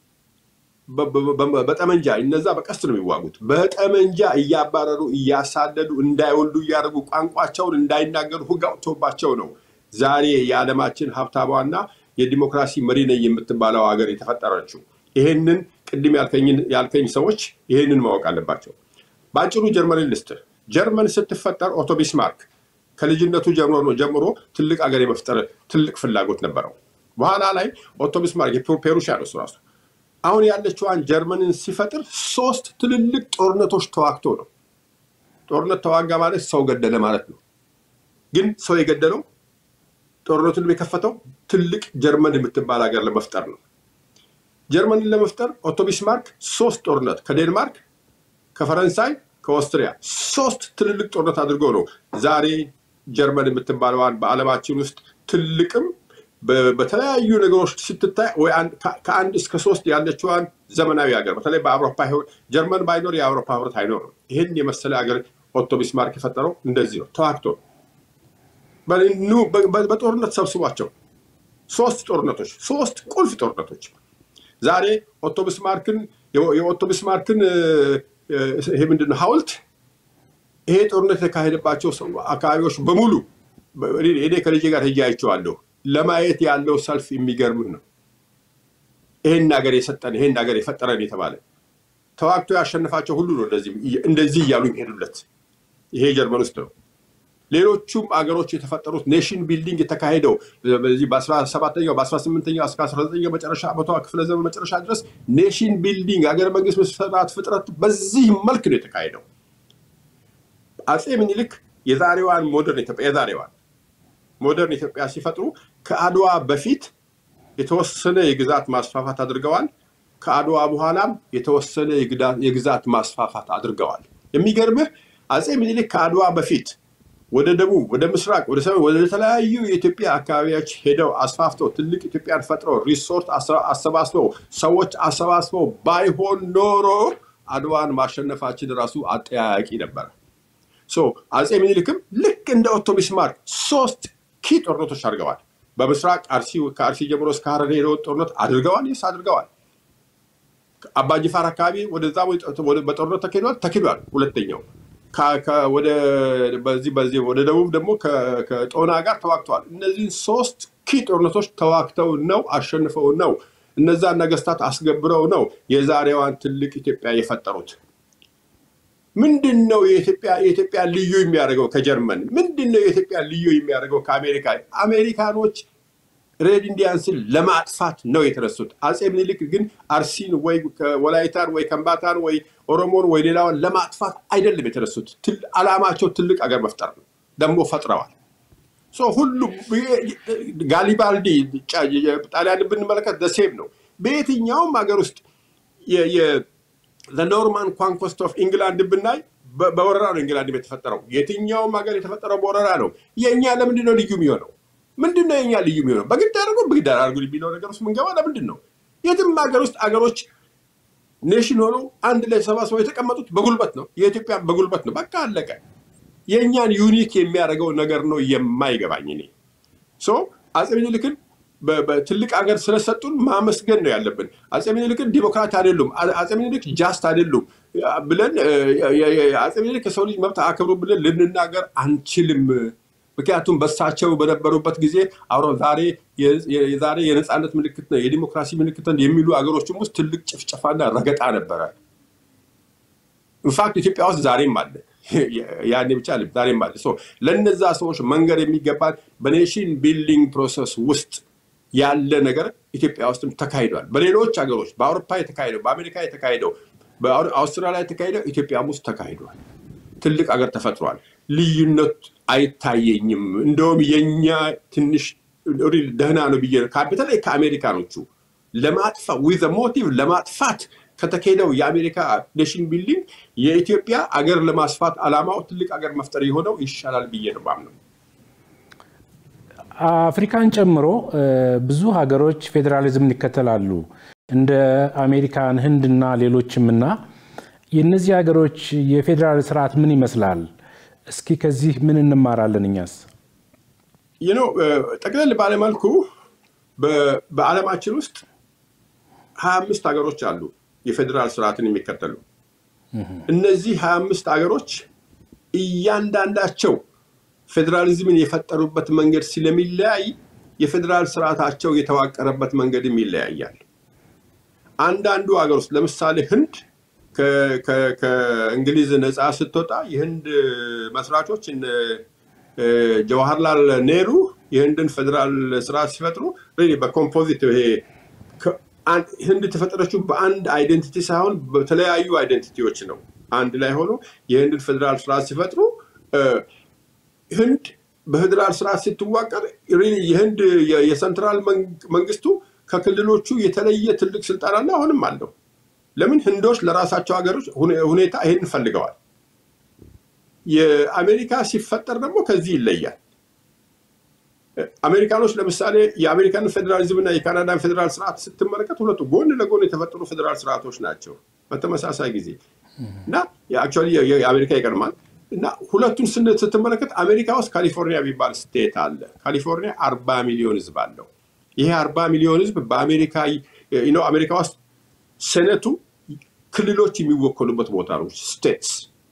በጠመንጃ እነዛ በቀስት ነው የሚዋጉት። በጠመንጃ እያባረሩ እያሳደዱ እንዳይወልዱ እያደረጉ ቋንቋቸውን እንዳይናገሩ ሕግ አውጥቶባቸው ነው ዛሬ የዓለማችን ሀብታሟና የዲሞክራሲ መሪ ነኝ የምትባለው ሀገር የተፈጠረችው። ይሄንን ቅድም ያልከኝ ሰዎች ይሄንን ማወቅ አለባቸው። በአጭሩ ጀርመንን ልስጥህ። ጀርመን ስትፈጠር ኦቶ ቢስማርክ ከልጅነቱ ጀምሮ ትልቅ ሀገር የመፍጠር ትልቅ ፍላጎት ነበረው። በኋላ ላይ ኦቶ ቢስማርክ የፔሩሻ ነው እሱ ራሱ አሁን ያለችዋን ጀርመንን ሲፈጥር ሶስት ትልልቅ ጦርነቶች ተዋግቶ ነው። ጦርነት ተዋጋ ማለት ሰው ገደለ ማለት ነው። ግን ሰው የገደለው ጦርነቱን የከፈተው ትልቅ ጀርመን የምትባል ሀገር ለመፍጠር ነው። ጀርመንን ለመፍጠር ኦቶ ቢስማርክ ሶስት ጦርነት ከዴንማርክ፣ ከፈረንሳይ፣ ከኦስትሪያ ሶስት ትልልቅ ጦርነት አድርገው ነው ዛሬ ጀርመን የምትባለዋን በዓለማችን ውስጥ ትልቅም በተለያዩ ነገሮች ስትታይ ወይ ከአንድ እስከ ሶስት ያለችዋን ዘመናዊ ሀገር በተለይ በአውሮፓ ጀርመን ባይኖር የአውሮፓ ህብረት አይኖርም። ይህን የመሰለ ሀገር ኦቶ ቢስማርክ የፈጠረው እንደዚህ ነው፣ ተዋግቶ በጦርነት ሰብስቧቸው ሶስት ጦርነቶች ሶስት ቁልፍ ጦርነቶች ዛሬ ኦቶ ቢስማርክን የኦቶ ቢስማርክን ይሄ ምንድን ነው ሐውልት ይሄ ጦርነት የተካሄደባቸው አካባቢዎች በሙሉ እኔ ከልጄ ጋር ሄጄ አይቼዋለሁ። ለማየት ያለው ሰልፍ የሚገርምህ ነው። ይሄን ሀገር የሰጠን ይሄን ሀገር የፈጠረን የተባለ ተዋግቶ ያሸንፋቸው ሁሉ ነው እንደዚህ እያሉ የሚሄዱለት። ይሄ ጀርመን ውስጥ ነው። ሌሎቹም አገሮች የተፈጠሩት ኔሽን ቢልዲንግ የተካሄደው በዚህ በ17ኛው በ18ኛው እስከ 19ኛው መጨረሻ መቶ ክፍለ ዘመን መጨረሻ ድረስ ኔሽን ቢልዲንግ ሀገር መንግስት መስራት ፍጥረት በዚህ መልክ ነው የተካሄደው። አፄ ምኒልክ የዛሬዋን ሞደርን ኢትዮጵያ የዛሬዋን ሞደርን ኢትዮጵያ ሲፈጥሩ ከአድዋ በፊት የተወሰነ የግዛት ማስፋፋት አድርገዋል። ከአድዋ በኋላም የተወሰነ የግዛት ማስፋፋት አድርገዋል። የሚገርምህ አፄ ምኒልክ ከአድዋ በፊት ወደ ደቡብ፣ ወደ ምስራቅ፣ ወደ ሰሜን፣ ወደ ተለያዩ የኢትዮጵያ አካባቢዎች ሄደው አስፋፍተው ትልቅ ኢትዮጵያን ፈጥረው ሪሶርት አሰባስበው ሰዎች አሰባስበው ባይሆን ኖሮ አድዋን ማሸነፋችን ራሱ አጠያያቂ ነበረ። አፄ ምኒልክም ልክ እንደ ኦቶ ቢስማርክ ሶስት ኪ ጦርነቶች አድርገዋል። በምስራቅ ከአርሲ ጀምሮ እስከ ሀረር ሄደውን ጦርነት አድርገዋል። ይስ አድርገዋል። አባጅፋር አካባቢ ወደዛ በጦርነት ተኪዷል ተኪዷል። ሁለተኛው በዚህ በዚህ ወደ ደቡብ ደግሞ ከጦና ጋር ተዋግተዋል። እነዚህን ሶስት ኪ ጦርነቶች ተዋግተው ነው አሸንፈው ነው እነዛን ነገስታት አስገብረው ነው የዛሬዋን ትልቅ ኢትዮጵያ የፈጠሩት። ምንድን ነው የኢትዮጵያ ልዩ የሚያደርገው ከጀርመን? ምንድን ነው የኢትዮጵያ ልዩ የሚያደርገው ከአሜሪካ? አሜሪካኖች ሬድ ኢንዲያንስን ለማጥፋት ነው የተነሱት። አፄ ምኒልክ ግን አርሲን ወይ ወላይታን ወይ ከምባታን ወይ ኦሮሞን ወይ ሌላውን ለማጥፋት አይደለም የተነሱት። አላማቸው ትልቅ አገር መፍጠር ነው። ደግሞ ፈጥረዋል። ሁሉም ጋሊባልዲ ጣሊያን ብንመለከት ደሴም ነው። በየትኛውም ሀገር ውስጥ ለኖርማን ኳንኮስት ኦፍ ኢንግላንድ ብናይ በወረራ ነው ኢንግላንድ የተፈጠረው። የትኛውም ሀገር የተፈጠረው በወረራ ነው። የእኛ ለምንድን ነው ልዩ የሚሆነው? ምንድን ነው የኛ ልዩ የሚሆነው? በግድ አድርጎ በግድ አድርጎ የሚለው ነገር ውስጥ ምንገባ ለምንድን ነው? የትም ሀገር ውስጥ አገሮች ኔሽን ሆነው አንድ ላይ ሰባስበው የተቀመጡት በጉልበት ነው። የኢትዮጵያ በጉልበት ነው። በቃ አለቀ። የእኛን ዩኒክ የሚያደርገው ነገር ነው የማይገባኝ እኔ አፄ ምኒልክን በትልቅ ሀገር ስለሰጡን ማመስገን ነው ያለብን። አፄ ምኒልክን ዲሞክራት አይደሉም፣ አፄ ምኒልክ ጃስት አይደሉም ብለን አፄ ምኒልክ የሰው ልጅ መብት አክብሩ ብለን ልንናገር አንችልም። ምክንያቱም በሳቸው በነበሩበት ጊዜ አብሮ ዛሬ የዛሬ የነፃነት ምልክት ነው የዲሞክራሲ ምልክት ነው የሚሉ ሀገሮችም ውስጥ ትልቅ ጭፍጨፋና ረገጣ ነበረ። ኢንፋክት ኢትዮጵያ ውስጥ ዛሬም አለ። ያኔ ብቻ ዛሬም አለ። ለነዛ ሰዎች መንገድ የሚገባን በኔሽን ቢልዲንግ ፕሮሰስ ውስጥ ያለ ነገር ኢትዮጵያ ውስጥም ተካሂዷል። በሌሎች ሀገሮች በአውሮፓ የተካሄደው፣ በአሜሪካ የተካሄደው፣ በአውስትራሊያ የተካሄደው ኢትዮጵያም ውስጥ ተካሂዷል። ትልቅ ሀገር ተፈጥሯል። ልዩነት አይታየኝም። እንደውም የኛ ትንሽ ደህና ነው ብዬ በተለይ ከአሜሪካኖቹ ለማጥፋት ዊዘ ሞቲቭ ለማጥፋት ከተካሄደው የአሜሪካ ኔሽን ቢልዲንግ የኢትዮጵያ አገር ለማስፋት አላማው ትልቅ አገር መፍጠር የሆነው ይሻላል ብዬ ነው ማምነው። አፍሪካን ጨምሮ ብዙ ሀገሮች ፌዴራሊዝምን ይከተላሉ እንደ አሜሪካን፣ ህንድና ሌሎችም እና የእነዚህ ሀገሮች የፌዴራል ስርዓት ምን ይመስላል? እስኪ ከዚህ ምን እንማራለን እኛስ? ይኖ ጠቅለል ባለመልኩ በዓለማችን ውስጥ ሀያ አምስት ሀገሮች አሉ የፌዴራል ስርዓትን የሚከተሉ። እነዚህ ሀያ አምስት ሀገሮች እያንዳንዳቸው ፌዴራሊዝምን የፈጠሩበት መንገድ ስለሚለያይ የፌዴራል ስርዓታቸው የተዋቀረበት መንገድም ይለያያል። አንዳንዱ ሀገር ውስጥ ለምሳሌ ህንድ ከእንግሊዝ ነፃ ስትወጣ የህንድ መስራቾች ጀዋህርላል ኔሩ የህንድን ፌዴራል ስርዓት ሲፈጥሩ በኮምፖዚት ይሄ ህንድ የተፈጠረችው በአንድ አይደንቲቲ ሳይሆን በተለያዩ አይደንቲቲዎች ነው። አንድ ላይ ሆኖ የህንድን ፌዴራል ስርዓት ሲፈጥሩ ህንድ በፌዴራል ስርዓት ስትዋቀር የህንድ የሰንትራል መንግስቱ ከክልሎቹ የተለየ ትልቅ ስልጣን አለ፣ አሁንም አለው። ለምን ህንዶች ለራሳቸው ሀገሮች ሁኔታ ይህን ፈልገዋል። የአሜሪካ ሲፈጠር ደግሞ ከዚህ ይለያል። አሜሪካኖች ለምሳሌ የአሜሪካን ፌዴራሊዝም እና የካናዳን ፌዴራል ስርዓት ስትመለከት ሁለቱ ጎን ለጎን የተፈጠሩ ፌዴራል ስርዓቶች ናቸው በተመሳሳይ ጊዜ እና አክቹዋሊ የአሜሪካ ይቀድማል እና ሁለቱን ስትመለከት አሜሪካ ውስጥ ካሊፎርኒያ የሚባል ስቴት አለ። ካሊፎርኒያ አርባ ሚሊዮን ህዝብ አለው። ይሄ አርባ ሚሊዮን ህዝብ በአሜሪካ አሜሪካ ውስጥ ሴኔቱ ክልሎች የሚወከሉበት ቦታ ነው። ስቴትስ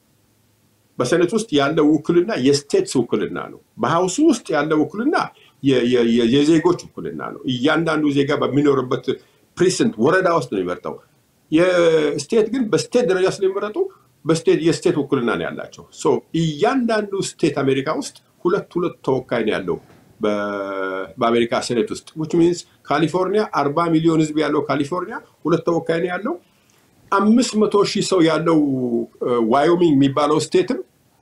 በሴኔት ውስጥ ያለው ውክልና የስቴትስ ውክልና ነው። በሀውሱ ውስጥ ያለው ውክልና የዜጎች ውክልና ነው። እያንዳንዱ ዜጋ በሚኖርበት ፕሪሰንት ወረዳ ውስጥ ነው የሚመርጠው። የስቴት ግን በስቴት ደረጃ ስለሚመረጡ በስቴት የስቴት ውክልና ነው ያላቸው። እያንዳንዱ ስቴት አሜሪካ ውስጥ ሁለት ሁለት ተወካይ ነው ያለው በአሜሪካ ሴኔት ውስጥ ዊች ሚንስ ካሊፎርኒያ አርባ ሚሊዮን ህዝብ ያለው ካሊፎርኒያ ሁለት ተወካይ ነው ያለው። አምስት መቶ ሺህ ሰው ያለው ዋዮሚንግ የሚባለው ስቴትም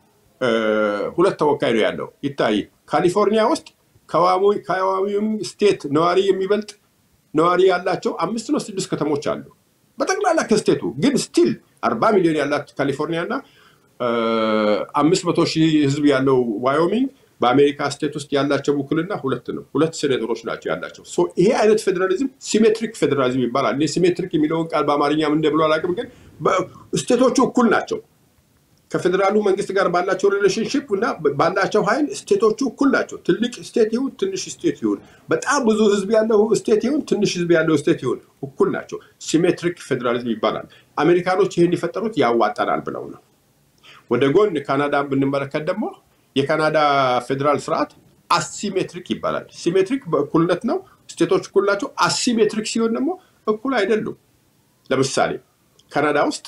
ሁለት ተወካይ ነው ያለው። ይታይ ካሊፎርኒያ ውስጥ ከዋዮሚንግ ስቴት ነዋሪ የሚበልጥ ነዋሪ ያላቸው አምስት ነው ስድስት ከተሞች አሉ በጠቅላላ ከስቴቱ ግን ስቲል አርባ ሚሊዮን ያላት ካሊፎርኒያ እና አምስት መቶ ሺህ ህዝብ ያለው ዋዮሚንግ በአሜሪካ ስቴት ውስጥ ያላቸው ውክልና ሁለት ነው። ሁለት ሴኔተሮች ናቸው ያላቸው። ይሄ አይነት ፌዴራሊዝም ሲሜትሪክ ፌዴራሊዝም ይባላል። እኔ ሲሜትሪክ የሚለውን ቃል በአማርኛ ምን እንደብሎ አላውቅም፣ ግን ስቴቶቹ እኩል ናቸው። ከፌዴራሉ መንግስት ጋር ባላቸው ሪሌሽንሽፕ እና ባላቸው ኃይል ስቴቶቹ እኩል ናቸው። ትልቅ ስቴት ይሁን ትንሽ ስቴት ይሁን፣ በጣም ብዙ ህዝብ ያለው ስቴት ይሁን ትንሽ ህዝብ ያለው ስቴት ይሁን እኩል ናቸው። ሲሜትሪክ ፌዴራሊዝም ይባላል። አሜሪካኖች ይህን የፈጠሩት ያዋጣናል ብለው ነው። ወደ ጎን ካናዳን ብንመለከት ደግሞ የካናዳ ፌዴራል ስርዓት አሲሜትሪክ ይባላል። ሲሜትሪክ በእኩልነት ነው፣ ስቴቶች እኩል ናቸው። አሲሜትሪክ ሲሆን ደግሞ እኩል አይደሉም። ለምሳሌ ካናዳ ውስጥ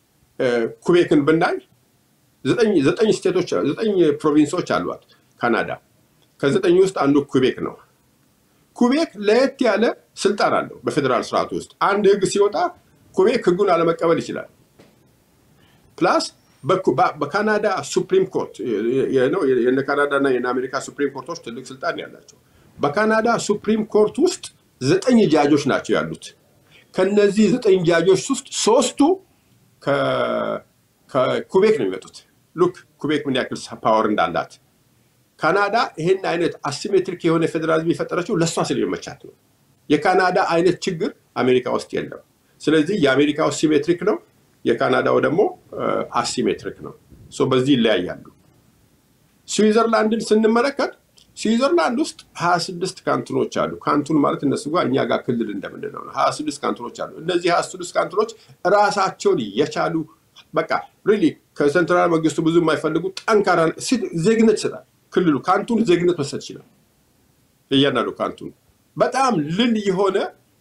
ኩቤክን ብናይ ዘጠኝ ስቴቶች ዘጠኝ ፕሮቪንሶች አሏት ካናዳ። ከዘጠኝ ውስጥ አንዱ ኩቤክ ነው። ኩቤክ ለየት ያለ ስልጣን አለው በፌዴራል ስርዓቱ ውስጥ። አንድ ህግ ሲወጣ ኩቤክ ህጉን አለመቀበል ይችላል። ፕላስ በካናዳ ሱፕሪም ኮርት የነ ካናዳ እና የነ አሜሪካ ሱፕሪም ኮርቶች ትልቅ ስልጣን ያላቸው። በካናዳ ሱፕሪም ኮርት ውስጥ ዘጠኝ ጃጆች ናቸው ያሉት። ከነዚህ ዘጠኝ ጃጆች ውስጥ ሶስቱ ከኩቤክ ነው የሚመጡት። ሉክ ኩቤክ ምን ያክል ፓወር እንዳላት። ካናዳ ይህን አይነት አሲሜትሪክ የሆነ ፌዴራሊዝም የፈጠረችው ለእሷ ስለሚመቻት ነው። የካናዳ አይነት ችግር አሜሪካ ውስጥ የለም። ስለዚህ የአሜሪካ ውስጥ ሲሜትሪክ ነው፣ የካናዳው ደግሞ አሲሜትሪክ ነው። በዚህ ይለያያሉ። ስዊዘርላንድን ስንመለከት ስዊዘርላንድ ውስጥ ሀያ ስድስት ካንትኖች አሉ። ካንቱን ማለት እነሱ ጋር እኛ ጋር ክልል እንደምንለው ነው። ሀያ ስድስት ካንትኖች አሉ። እነዚህ ሀያ ስድስት ካንትኖች ራሳቸውን የቻሉ በቃ ሪሊ ከሴንትራል መንግስቱ ብዙ የማይፈልጉ ጠንካራ ዜግነት ይሰጣል። ክልሉ ካንቱን ዜግነት መስጠት ይችላል። እያንዳንዱ ካንቱን በጣም ልል የሆነ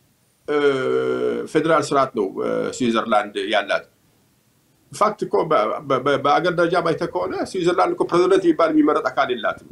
ፌዴራል ስርዓት ነው ስዊዘርላንድ ያላት። ፋክት እኮ በአገር ደረጃ ባይተ ከሆነ ስዊዘርላንድ እኮ ፕሬዚደንት የሚባል የሚመረጥ አካል የላትም።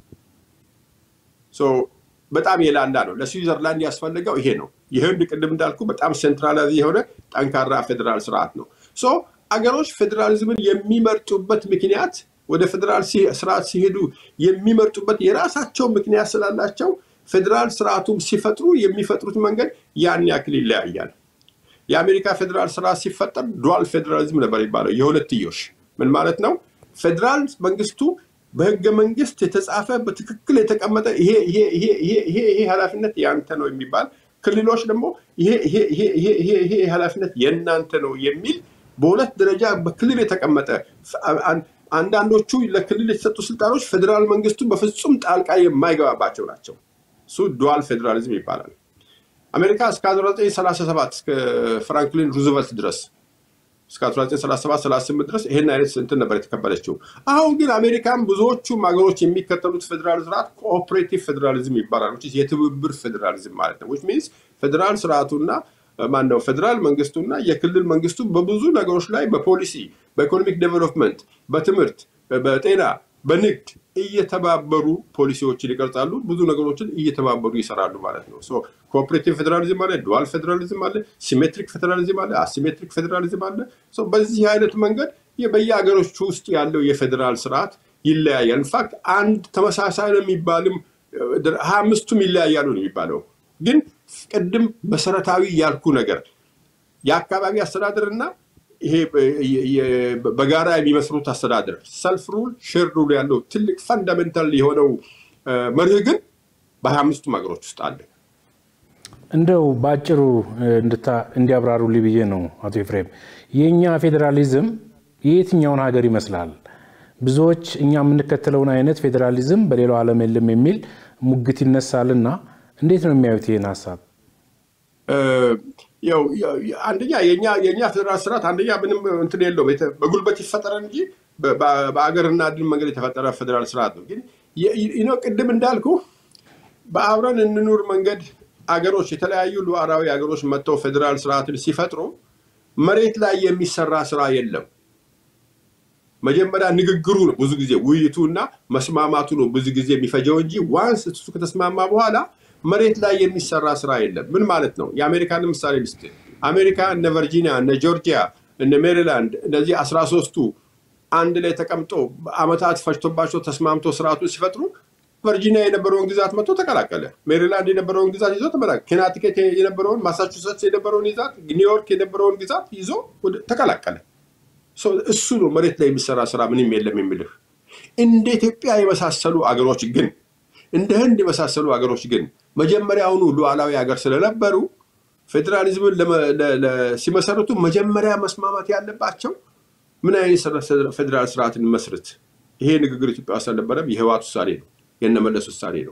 በጣም የላላ ነው። ለስዊዘርላንድ ያስፈልገው ይሄ ነው። የህንድ ቅድም እንዳልኩ በጣም ሴንትራላይዝ የሆነ ጠንካራ ፌዴራል ስርዓት ነው። አገሮች ፌዴራሊዝምን የሚመርጡበት ምክንያት ወደ ፌዴራል ስርዓት ሲሄዱ የሚመርጡበት የራሳቸው ምክንያት ስላላቸው ፌዴራል ስርዓቱም ሲፈጥሩ የሚፈጥሩት መንገድ ያን ያክል ይለያያል። የአሜሪካ ፌዴራል ስርዓት ሲፈጠር ዱዋል ፌዴራሊዝም ነበር የሚባለው፣ የሁለትዮሽ ምን ማለት ነው? ፌዴራል መንግስቱ በህገ መንግስት የተጻፈ በትክክል የተቀመጠ ይሄ ኃላፊነት ያንተ ነው የሚባል ክልሎች ደግሞ ይሄ ኃላፊነት የእናንተ ነው የሚል በሁለት ደረጃ በክልል የተቀመጠ አንዳንዶቹ ለክልል የተሰጡ ስልጣኖች ፌዴራል መንግስቱ በፍጹም ጣልቃ የማይገባባቸው ናቸው። እሱ ዱዋል ፌዴራሊዝም ይባላል። አሜሪካ እስከ 1937 እስከ ፍራንክሊን ሩዝቨልት ድረስ እስከ 1937 ድረስ ይሄን አይነት እንትን ነበር የተከበለችው። አሁን ግን አሜሪካን ብዙዎቹም ሀገሮች የሚከተሉት ፌዴራል ስርዓት ኮኦፕሬቲቭ ፌዴራሊዝም ይባላል። የትብብር ፌዴራሊዝም ማለት ነው። ሚንስ ፌዴራል ስርዓቱና ማነው ፌዴራል መንግስቱና የክልል መንግስቱ በብዙ ነገሮች ላይ በፖሊሲ፣ በኢኮኖሚክ ዴቨሎፕመንት፣ በትምህርት፣ በጤና፣ በንግድ እየተባበሩ ፖሊሲዎችን ይቀርጻሉ። ብዙ ነገሮችን እየተባበሩ ይሰራሉ ማለት ነው። ኮኦፕሬቲቭ ፌዴራሊዝም አለ፣ ዱዋል ፌዴራሊዝም አለ፣ ሲሜትሪክ ፌዴራሊዝም አለ፣ አሲሜትሪክ ፌዴራሊዝም አለ። በዚህ አይነት መንገድ በየሀገሮች ውስጥ ያለው የፌዴራል ስርዓት ይለያያል። ኢንፋክት አንድ ተመሳሳይ ነው የሚባልም ሀያ አምስቱም ይለያያሉ ነው የሚባለው ግን ቅድም መሰረታዊ ያልኩ ነገር የአካባቢ አስተዳደርና ይሄ በጋራ የሚመስሩት አስተዳደር ሰልፍ ሩል ሼር ሩል ያለው ትልቅ ፈንዳሜንታል የሆነው መርህ ግን በሀያ አምስቱም ሀገሮች ውስጥ አለ። እንደው በአጭሩ እንዲያብራሩልኝ ብዬ ነው አቶ ኤፍሬም። የእኛ ፌዴራሊዝም የየትኛውን ሀገር ይመስላል? ብዙዎች እኛ የምንከተለውን አይነት ፌዴራሊዝም በሌላው ዓለም የለም የሚል ሙግት ይነሳልና እንዴት ነው የሚያዩት ይህን ሀሳብ? አንደኛ የእኛ ፌዴራል ስርዓት አንደኛ ምንም እንትን የለውም በጉልበት ይፈጠረ እንጂ በአገርና ድል መንገድ የተፈጠረ ፌዴራል ስርዓት ነው። ግን ቅድም እንዳልኩ በአብረን እንኑር መንገድ አገሮች የተለያዩ ሉዓላዊ አገሮች መጥተው ፌዴራል ስርዓትን ሲፈጥሩ መሬት ላይ የሚሰራ ስራ የለም። መጀመሪያ ንግግሩ ነው ብዙ ጊዜ ውይይቱ እና መስማማቱ ነው ብዙ ጊዜ የሚፈጀው እንጂ ዋንስ እሱ ከተስማማ በኋላ መሬት ላይ የሚሰራ ስራ የለም። ምን ማለት ነው? የአሜሪካን ምሳሌ ልስጥ። አሜሪካ እነ ቨርጂኒያ፣ እነ ጆርጂያ፣ እነ ሜሪላንድ እነዚህ አስራ ሶስቱ አንድ ላይ ተቀምጦ አመታት ፈጅቶባቸው ተስማምቶ ስርዓቱ ሲፈጥሩ ቨርጂኒያ የነበረውን ግዛት መጥቶ ተቀላቀለ። ሜሪላንድ የነበረውን ግዛት ይዞ ተመላቀለ። ኬናቲኬት የነበረውን፣ ማሳቹሴትስ የነበረውን ግዛት፣ ኒውዮርክ የነበረውን ግዛት ይዞ ተቀላቀለ። እሱ ነው መሬት ላይ የሚሰራ ስራ ምንም የለም የሚልህ። እንደ ኢትዮጵያ የመሳሰሉ አገሮች ግን እንደ ህንድ የመሳሰሉ አገሮች ግን መጀመሪያውኑ ሉዓላዊ ሀገር ስለነበሩ ፌዴራሊዝምን ሲመሰረቱ መጀመሪያ መስማማት ያለባቸው ምን አይነት ፌዴራል ስርዓትን መስርት። ይሄ ንግግር ኢትዮጵያ ውስጥ አልነበረም። የህወሓት ውሳኔ ነው፣ የነመለስ ውሳኔ ነው።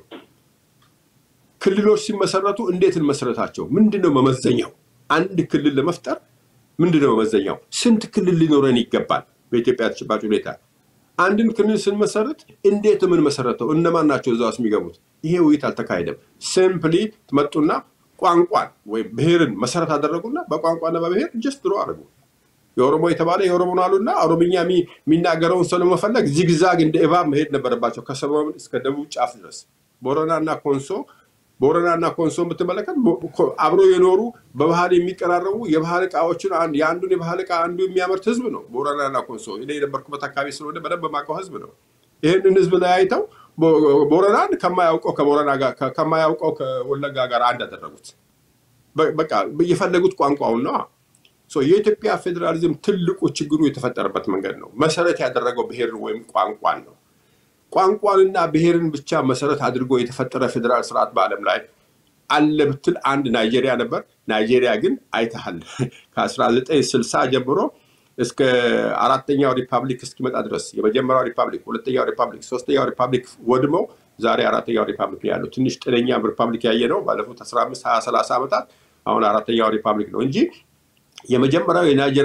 ክልሎች ሲመሰረቱ እንዴት እንመሰረታቸው? ምንድነው መመዘኛው? አንድ ክልል ለመፍጠር ምንድነው መመዘኛው? ስንት ክልል ሊኖረን ይገባል? በኢትዮጵያ ተጨባጭ ሁኔታ አንድን ክልል ስንመሰረት እንዴት የምንመሰረተው? እነማን ናቸው እዛ ውስጥ የሚገቡት? ይሄ ውይይት አልተካሄደም። ሲምፕሊ መጡና ቋንቋን ወይም ብሔርን መሰረት አደረጉና በቋንቋና በብሔር ጀስት ድሮ አድርጉ። የኦሮሞ የተባለ የኦሮሞን አሉና ኦሮምኛ የሚናገረውን ሰው ለመፈለግ ዚግዛግ እንደ እባብ መሄድ ነበረባቸው ከሰሜን እስከ ደቡብ ጫፍ ድረስ። ቦረና እና ኮንሶ ቦረና እና ኮንሶ የምትመለከት አብሮ የኖሩ በባህል የሚቀራረቡ የባህል እቃዎችን የአንዱን የባህል እቃ አንዱ የሚያመርት ህዝብ ነው። ቦረና እና ኮንሶ እኔ የነበርኩበት አካባቢ ስለሆነ በደንብ የማውቀው ህዝብ ነው። ይህንን ህዝብ ላይ አይተው ቦረናን ከማያውቀው ከቦረና ጋር ከማያውቀው ከወለጋ ጋር አንድ ያደረጉት በቃ የፈለጉት ቋንቋውን ነው። የኢትዮጵያ ፌዴራሊዝም ትልቁ ችግሩ የተፈጠረበት መንገድ ነው። መሰረት ያደረገው ብሔርን ወይም ቋንቋን ነው። ቋንቋንና ብሔርን ብቻ መሰረት አድርጎ የተፈጠረ ፌዴራል ስርዓት በዓለም ላይ አለ ብትል አንድ ናይጄሪያ ነበር። ናይጄሪያ ግን አይተሃል ከ1960 ጀምሮ እስከ አራተኛው ሪፐብሊክ እስኪመጣ ድረስ የመጀመሪያው ሪፐብሊክ፣ ሁለተኛው ሪፐብሊክ፣ ሶስተኛው ሪፐብሊክ ወድመው ዛሬ አራተኛው ሪፐብሊክ ነው ያለው። ትንሽ ጤነኛ ሪፐብሊክ ያየ ነው ባለፉት 15 20 30 ዓመታት። አሁን አራተኛው ሪፐብሊክ ነው እንጂ የመጀመሪያው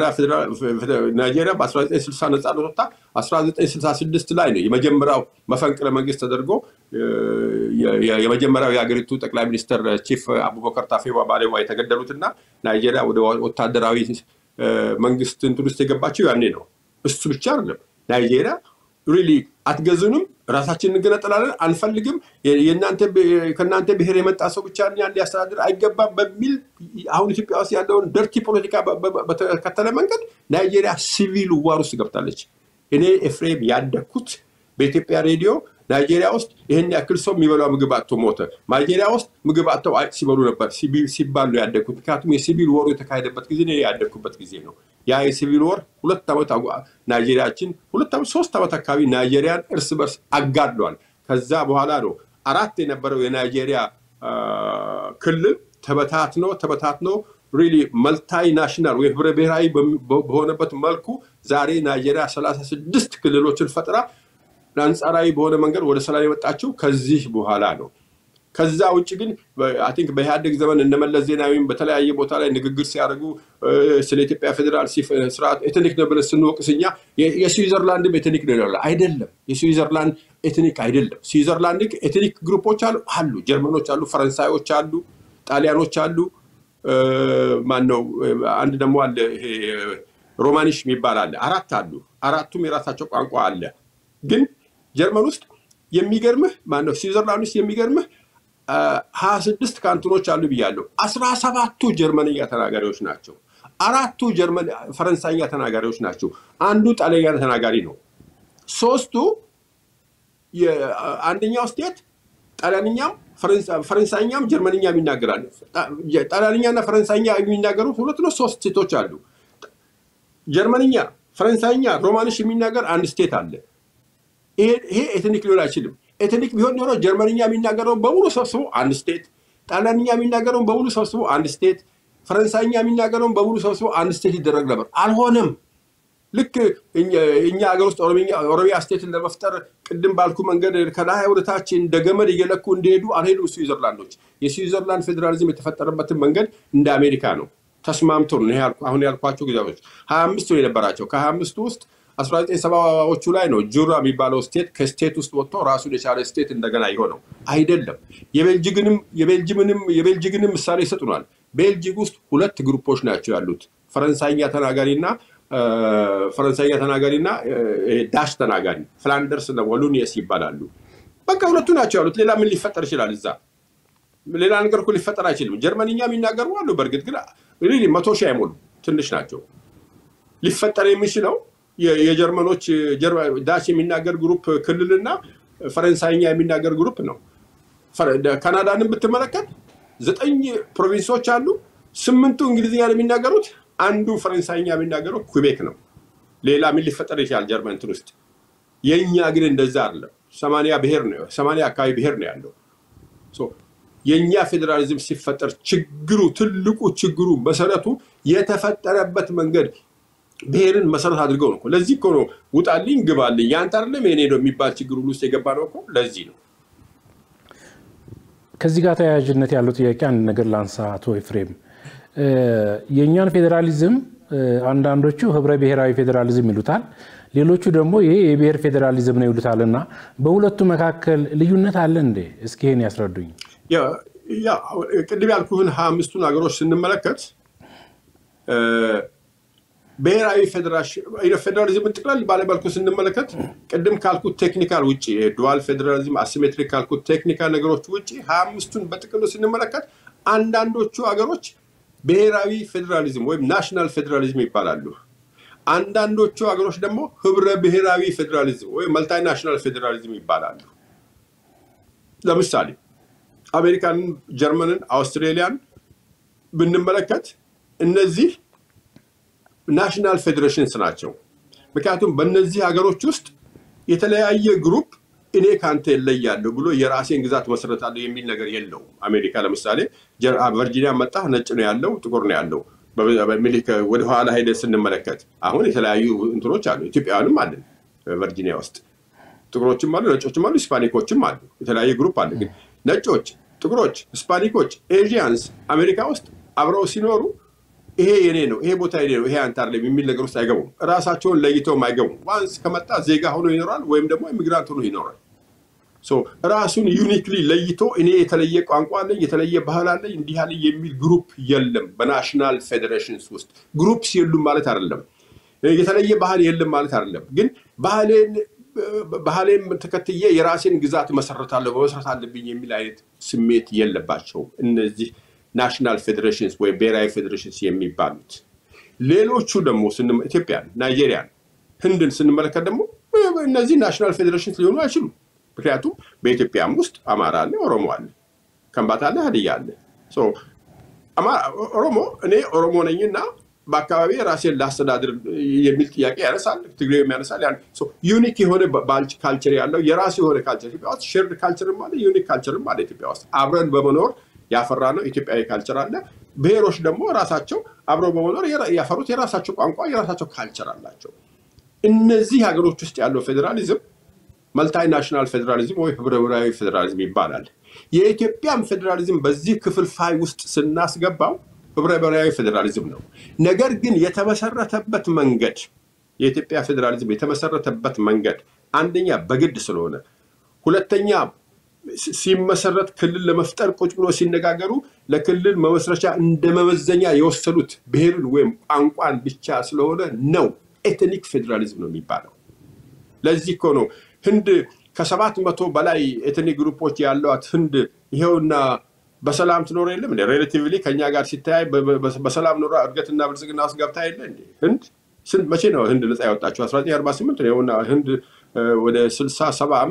ናይጄሪያ በ1960 ነጻነት ወጥታ 1966 ላይ ነው የመጀመሪያው መፈንቅለ መንግስት ተደርጎ የመጀመሪያው የሀገሪቱ ጠቅላይ ሚኒስትር ቺፍ አቡበከር ታፌዋ ባሌዋ የተገደሉት እና ናይጄሪያ ወደ ወታደራዊ መንግስት እንትን ውስጥ የገባቸው ያኔ ነው። እሱ ብቻ አይደለም። ናይጄሪያ ሪሊ አትገዙንም፣ ራሳችን እንገነጠላለን፣ አንፈልግም፣ ከእናንተ ብሔር የመጣ ሰው ብቻ እኛን ሊያስተዳድር አይገባም በሚል አሁን ኢትዮጵያ ውስጥ ያለውን ደርቲ ፖለቲካ በተከተለ መንገድ ናይጄሪያ ሲቪል ዋር ውስጥ ገብታለች። እኔ ኤፍሬም ያደግኩት በኢትዮጵያ ሬዲዮ ናይጄሪያ ውስጥ ይህን ያክል ሰው የሚበላው ምግብ አጥቶ ሞተ፣ ናይጄሪያ ውስጥ ምግብ አጥተው ሲበሉ ነበር ሲባል ነው ያደግኩት። ምክንያቱም የሲቪል ወሩ የተካሄደበት ጊዜ ያደግኩበት ጊዜ ነው። ያ የሲቪል ወር ሁለት ዓመት ናይጄሪያችን ሁለት ዓመት ሶስት ዓመት አካባቢ ናይጄሪያን እርስ በርስ አጋድሏል። ከዛ በኋላ ነው አራት የነበረው የናይጄሪያ ክልል ተበታትኖ ተበታትኖ ሪሊ መልታይ ናሽናል ወይ ህብረ ብሔራዊ በሆነበት መልኩ ዛሬ ናይጄሪያ ሰላሳ ስድስት ክልሎችን ፈጥራ አንጻራዊ በሆነ መንገድ ወደ ሰላም የመጣችው ከዚህ በኋላ ነው። ከዛ ውጭ ግን አይ ቲንክ በኢህአዴግ ዘመን እነመለስ ዜናዊም በተለያየ ቦታ ላይ ንግግር ሲያደርጉ ስለ ኢትዮጵያ ፌዴራል ስርዓት ኤትኒክ ነው ብለን ስንወቅስ እኛ የስዊዘርላንድም ኤትኒክ ነው ይላል። አይደለም፣ የስዊዘርላንድ ኤትኒክ አይደለም። ስዊዘርላንድ ኤትኒክ ግሩፖች አሉ አሉ፣ ጀርመኖች አሉ፣ ፈረንሳዮች አሉ፣ ጣሊያኖች አሉ። ማን ነው አንድ ደግሞ አለ፣ ይሄ ሮማኒሽ የሚባል አለ። አራት አሉ። አራቱም የራሳቸው ቋንቋ አለ። ግን ጀርመን ውስጥ የሚገርምህ ማነው ስዊዘርላንድ ውስጥ የሚገርምህ ሀያ ስድስት ካንትኖች አሉ ብያለሁ። አስራ ሰባቱ ጀርመንኛ ተናጋሪዎች ናቸው። አራቱ ጀርመን ፈረንሳይኛ ተናጋሪዎች ናቸው። አንዱ ጣሊያኛ ተናጋሪ ነው። ሶስቱ አንደኛው ስቴት ጣሊያንኛም ፈረንሳይኛም ጀርመንኛም ይናገራል። ጣሊያንኛና ፈረንሳይኛ የሚናገሩት ሁለት ነው ሶስት ስቴቶች አሉ። ጀርመንኛ፣ ፈረንሳይኛ፣ ሮማንሽ የሚናገር አንድ ስቴት አለ። ይሄ ኤትኒክ ሊሆን አይችልም። ኤትኒክ ቢሆን ኖሮ ጀርመንኛ የሚናገረውን በሙሉ ሰብስቦ አንድ ስቴት፣ ጣሊያንኛ የሚናገረውን በሙሉ ሰብስቦ አንድ ስቴት፣ ፈረንሳይኛ የሚናገረውን በሙሉ ሰብስቦ አንድ ስቴት ይደረግ ነበር። አልሆነም። ልክ እኛ ሀገር ውስጥ ኦሮሚያ ስቴትን ለመፍጠር ቅድም ባልኩ መንገድ ከላይ ወደታች እንደ ገመድ እየለኩ እንደሄዱ አልሄዱ ስዊዘርላንዶች። የስዊዘርላንድ ፌዴራሊዝም የተፈጠረበትን መንገድ እንደ አሜሪካ ነው። ተስማምቶ ነው። አሁን ያልኳቸው ጊዜዎች ሀያ አምስት ነው የነበራቸው። ከሀያ አምስቱ ውስጥ አስራ ዘጠኝ ሰባዎቹ ላይ ነው ጁራ የሚባለው ስቴት ከስቴት ውስጥ ወጥቶ ራሱን የቻለ ስቴት እንደገና የሆነው አይደለም። የቤልጅግንም ምሳሌ ይሰጡናል። ቤልጂግ ውስጥ ሁለት ግሩፖች ናቸው ያሉት ፈረንሳይኛ ተናጋሪና ፈረንሳይኛ ተናጋሪና ዳሽ ተናጋሪ ፍላንደርስ እና ወሉኒየስ ይባላሉ። በቃ ሁለቱ ናቸው ያሉት። ሌላ ምን ሊፈጠር ይችላል? እዛ ሌላ ነገር እኮ ሊፈጠር አይችልም። ጀርመንኛ የሚናገሩ አሉ። በእርግጥ ግን መቶ ሺህ አይሞሉ ትንሽ ናቸው። ሊፈጠር የሚችለው የጀርመኖች ዳች የሚናገር ግሩፕ ክልልና ፈረንሳይኛ የሚናገር ግሩፕ ነው። ካናዳንን ብትመለከት ዘጠኝ ፕሮቪንሶች አሉ። ስምንቱ እንግሊዝኛ ነው የሚናገሩት አንዱ ፈረንሳይኛ የሚናገረው ኩቤክ ነው። ሌላ ምን ሊፈጠር ይችላል ጀርመን እንትን ውስጥ? የእኛ ግን እንደዛ አይደለም። ሰማንያ ብሔር ነው ሰማንያ አካባቢ ብሔር ነው ያለው። የእኛ ፌዴራሊዝም ሲፈጠር ችግሩ ትልቁ ችግሩ መሰረቱ የተፈጠረበት መንገድ ብሔርን መሰረት አድርገው ነው። ለዚህ እኮ ነው ውጣልኝ ግባልኝ ያንተ አይደለም የኔ ነው የሚባል ችግር ሁሉ ውስጥ የገባ ነው እኮ ለዚህ ነው። ከዚህ ጋር ተያያዥነት ያለው ጥያቄ አንድ ነገር ላንሳ አቶ ኤፍሬም የእኛን ፌዴራሊዝም አንዳንዶቹ ህብረ ብሔራዊ ፌዴራሊዝም ይሉታል፣ ሌሎቹ ደግሞ ይሄ የብሔር ፌዴራሊዝም ነው ይሉታል። እና በሁለቱ መካከል ልዩነት አለ እንዴ? እስኪ ይሄን ያስረዱኝ። ቅድም ያልኩህን ሀያ አምስቱን ሀገሮች ስንመለከት ብሔራዊ ፌዴራሊዝምን ጥቅለል ባለመልኩ ስንመለከት ቅድም ካልኩት ቴክኒካል ውጭ ዱዋል ፌዴራሊዝም አሲሜትሪክ ካልኩት ቴክኒካል ነገሮች ውጭ ሀያ አምስቱን በጥቅሉ ስንመለከት አንዳንዶቹ ሀገሮች ብሔራዊ ፌዴራሊዝም ወይም ናሽናል ፌዴራሊዝም ይባላሉ። አንዳንዶቹ ሀገሮች ደግሞ ህብረ ብሔራዊ ፌዴራሊዝም ወይም መልታይ ናሽናል ፌዴራሊዝም ይባላሉ። ለምሳሌ አሜሪካንን፣ ጀርመንን፣ አውስትሬሊያን ብንመለከት እነዚህ ናሽናል ፌዴሬሽንስ ናቸው። ምክንያቱም በእነዚህ ሀገሮች ውስጥ የተለያየ ግሩፕ እኔ ከአንተ እለያለሁ ብሎ የራሴን ግዛት መሰረታለሁ የሚል ነገር የለውም። አሜሪካ ለምሳሌ ቨርጂኒያ መጣ ነጭ ነው ያለው፣ ጥቁር ነው ያለው። ወደ ኋላ ሄደን ስንመለከት አሁን የተለያዩ እንትኖች አሉ። ኢትዮጵያውያንም አለን ቨርጂኒያ ውስጥ ጥቁሮችም አሉ፣ ነጮችም አሉ፣ ሂስፓኒኮችም አሉ። የተለያየ ግሩፕ አለ። ግን ነጮች፣ ጥቁሮች፣ ሂስፓኒኮች፣ ኤዥያንስ አሜሪካ ውስጥ አብረው ሲኖሩ ይሄ የኔ ነው፣ ይሄ ቦታ የኔ ነው፣ ይሄ አንተ አይደለም የሚል ነገር ውስጥ አይገቡም። ራሳቸውን ለይተውም አይገቡም። ዋንስ ከመጣ ዜጋ ሆኖ ይኖራል ወይም ደግሞ ኢሚግራንት ሆኖ ይኖራል። ራሱን ዩኒክሊ ለይቶ እኔ የተለየ ቋንቋ አለኝ፣ የተለየ ባህል አለኝ፣ እንዲህ ያለ የሚል ግሩፕ የለም። በናሽናል ፌዴሬሽንስ ውስጥ ግሩፕስ የሉም ማለት አይደለም። የተለየ ባህል የለም ማለት አይደለም። ግን ባህሌን ባህሌን ተከትዬ የራሴን ግዛት መሰረታለሁ መመስረት አለብኝ የሚል አይነት ስሜት የለባቸውም እነዚህ ናሽናል ፌዴሬሽንስ ወይም ብሔራዊ ፌዴሬሽንስ የሚባሉት። ሌሎቹ ደግሞ ኢትዮጵያን፣ ናይጄሪያን፣ ህንድን ስንመለከት ደግሞ እነዚህ ናሽናል ፌዴሬሽንስ ሊሆኑ አይችሉም። ምክንያቱም በኢትዮጵያም ውስጥ አማራ አለ፣ ኦሮሞ አለ፣ ከምባታ አለ፣ ሀዲያ አለ። ኦሮሞ እኔ ኦሮሞ ነኝና በአካባቢ ራሴን ላስተዳድር የሚል ጥያቄ ያነሳል። ትግሬም ያነሳል። ዩኒክ የሆነ ካልቸር ያለው የራሱ የሆነ ካልቸር ኢትዮጵያ ውስጥ ሼርድ ካልቸርም አለ፣ ዩኒክ ካልቸርም አለ። ኢትዮጵያ ውስጥ አብረን በመኖር ያፈራ ነው ኢትዮጵያዊ ካልቸር አለ። ብሔሮች ደግሞ ራሳቸው አብረው በመኖር ያፈሩት የራሳቸው ቋንቋ፣ የራሳቸው ካልቸር አላቸው። እነዚህ ሀገሮች ውስጥ ያለው ፌዴራሊዝም መልታይ ናሽናል ፌዴራሊዝም ወይ ህብረ ብሔራዊ ፌዴራሊዝም ይባላል። የኢትዮጵያም ፌዴራሊዝም በዚህ ክፍልፋይ ውስጥ ስናስገባው ህብረ ብሔራዊ ፌዴራሊዝም ነው። ነገር ግን የተመሰረተበት መንገድ የኢትዮጵያ ፌዴራሊዝም የተመሰረተበት መንገድ አንደኛ በግድ ስለሆነ፣ ሁለተኛ ሲመሰረት ክልል ለመፍጠር ቁጭ ብሎ ሲነጋገሩ ለክልል መመስረቻ እንደ መመዘኛ የወሰዱት ብሔርን ወይም ቋንቋን ብቻ ስለሆነ ነው ኤትኒክ ፌዴራሊዝም ነው የሚባለው። ለዚህ እኮ ነው ህንድ ከሰባት መቶ በላይ ኤትኒክ ግሩፖች ያሏት ህንድ ይኸውና በሰላም ትኖር የለም እንደ ሬሌቲቭሊ ከኛ ጋር ሲተያይ በሰላም ኖሯ እድገትና ብልጽግና ውስጥ ገብታ የለ እንዴ? ህንድ ስንት መቼ ነው ህንድ ነፃ ያወጣችው? 1948 ይኸውና ህንድ ወደ 60 70 ዓመት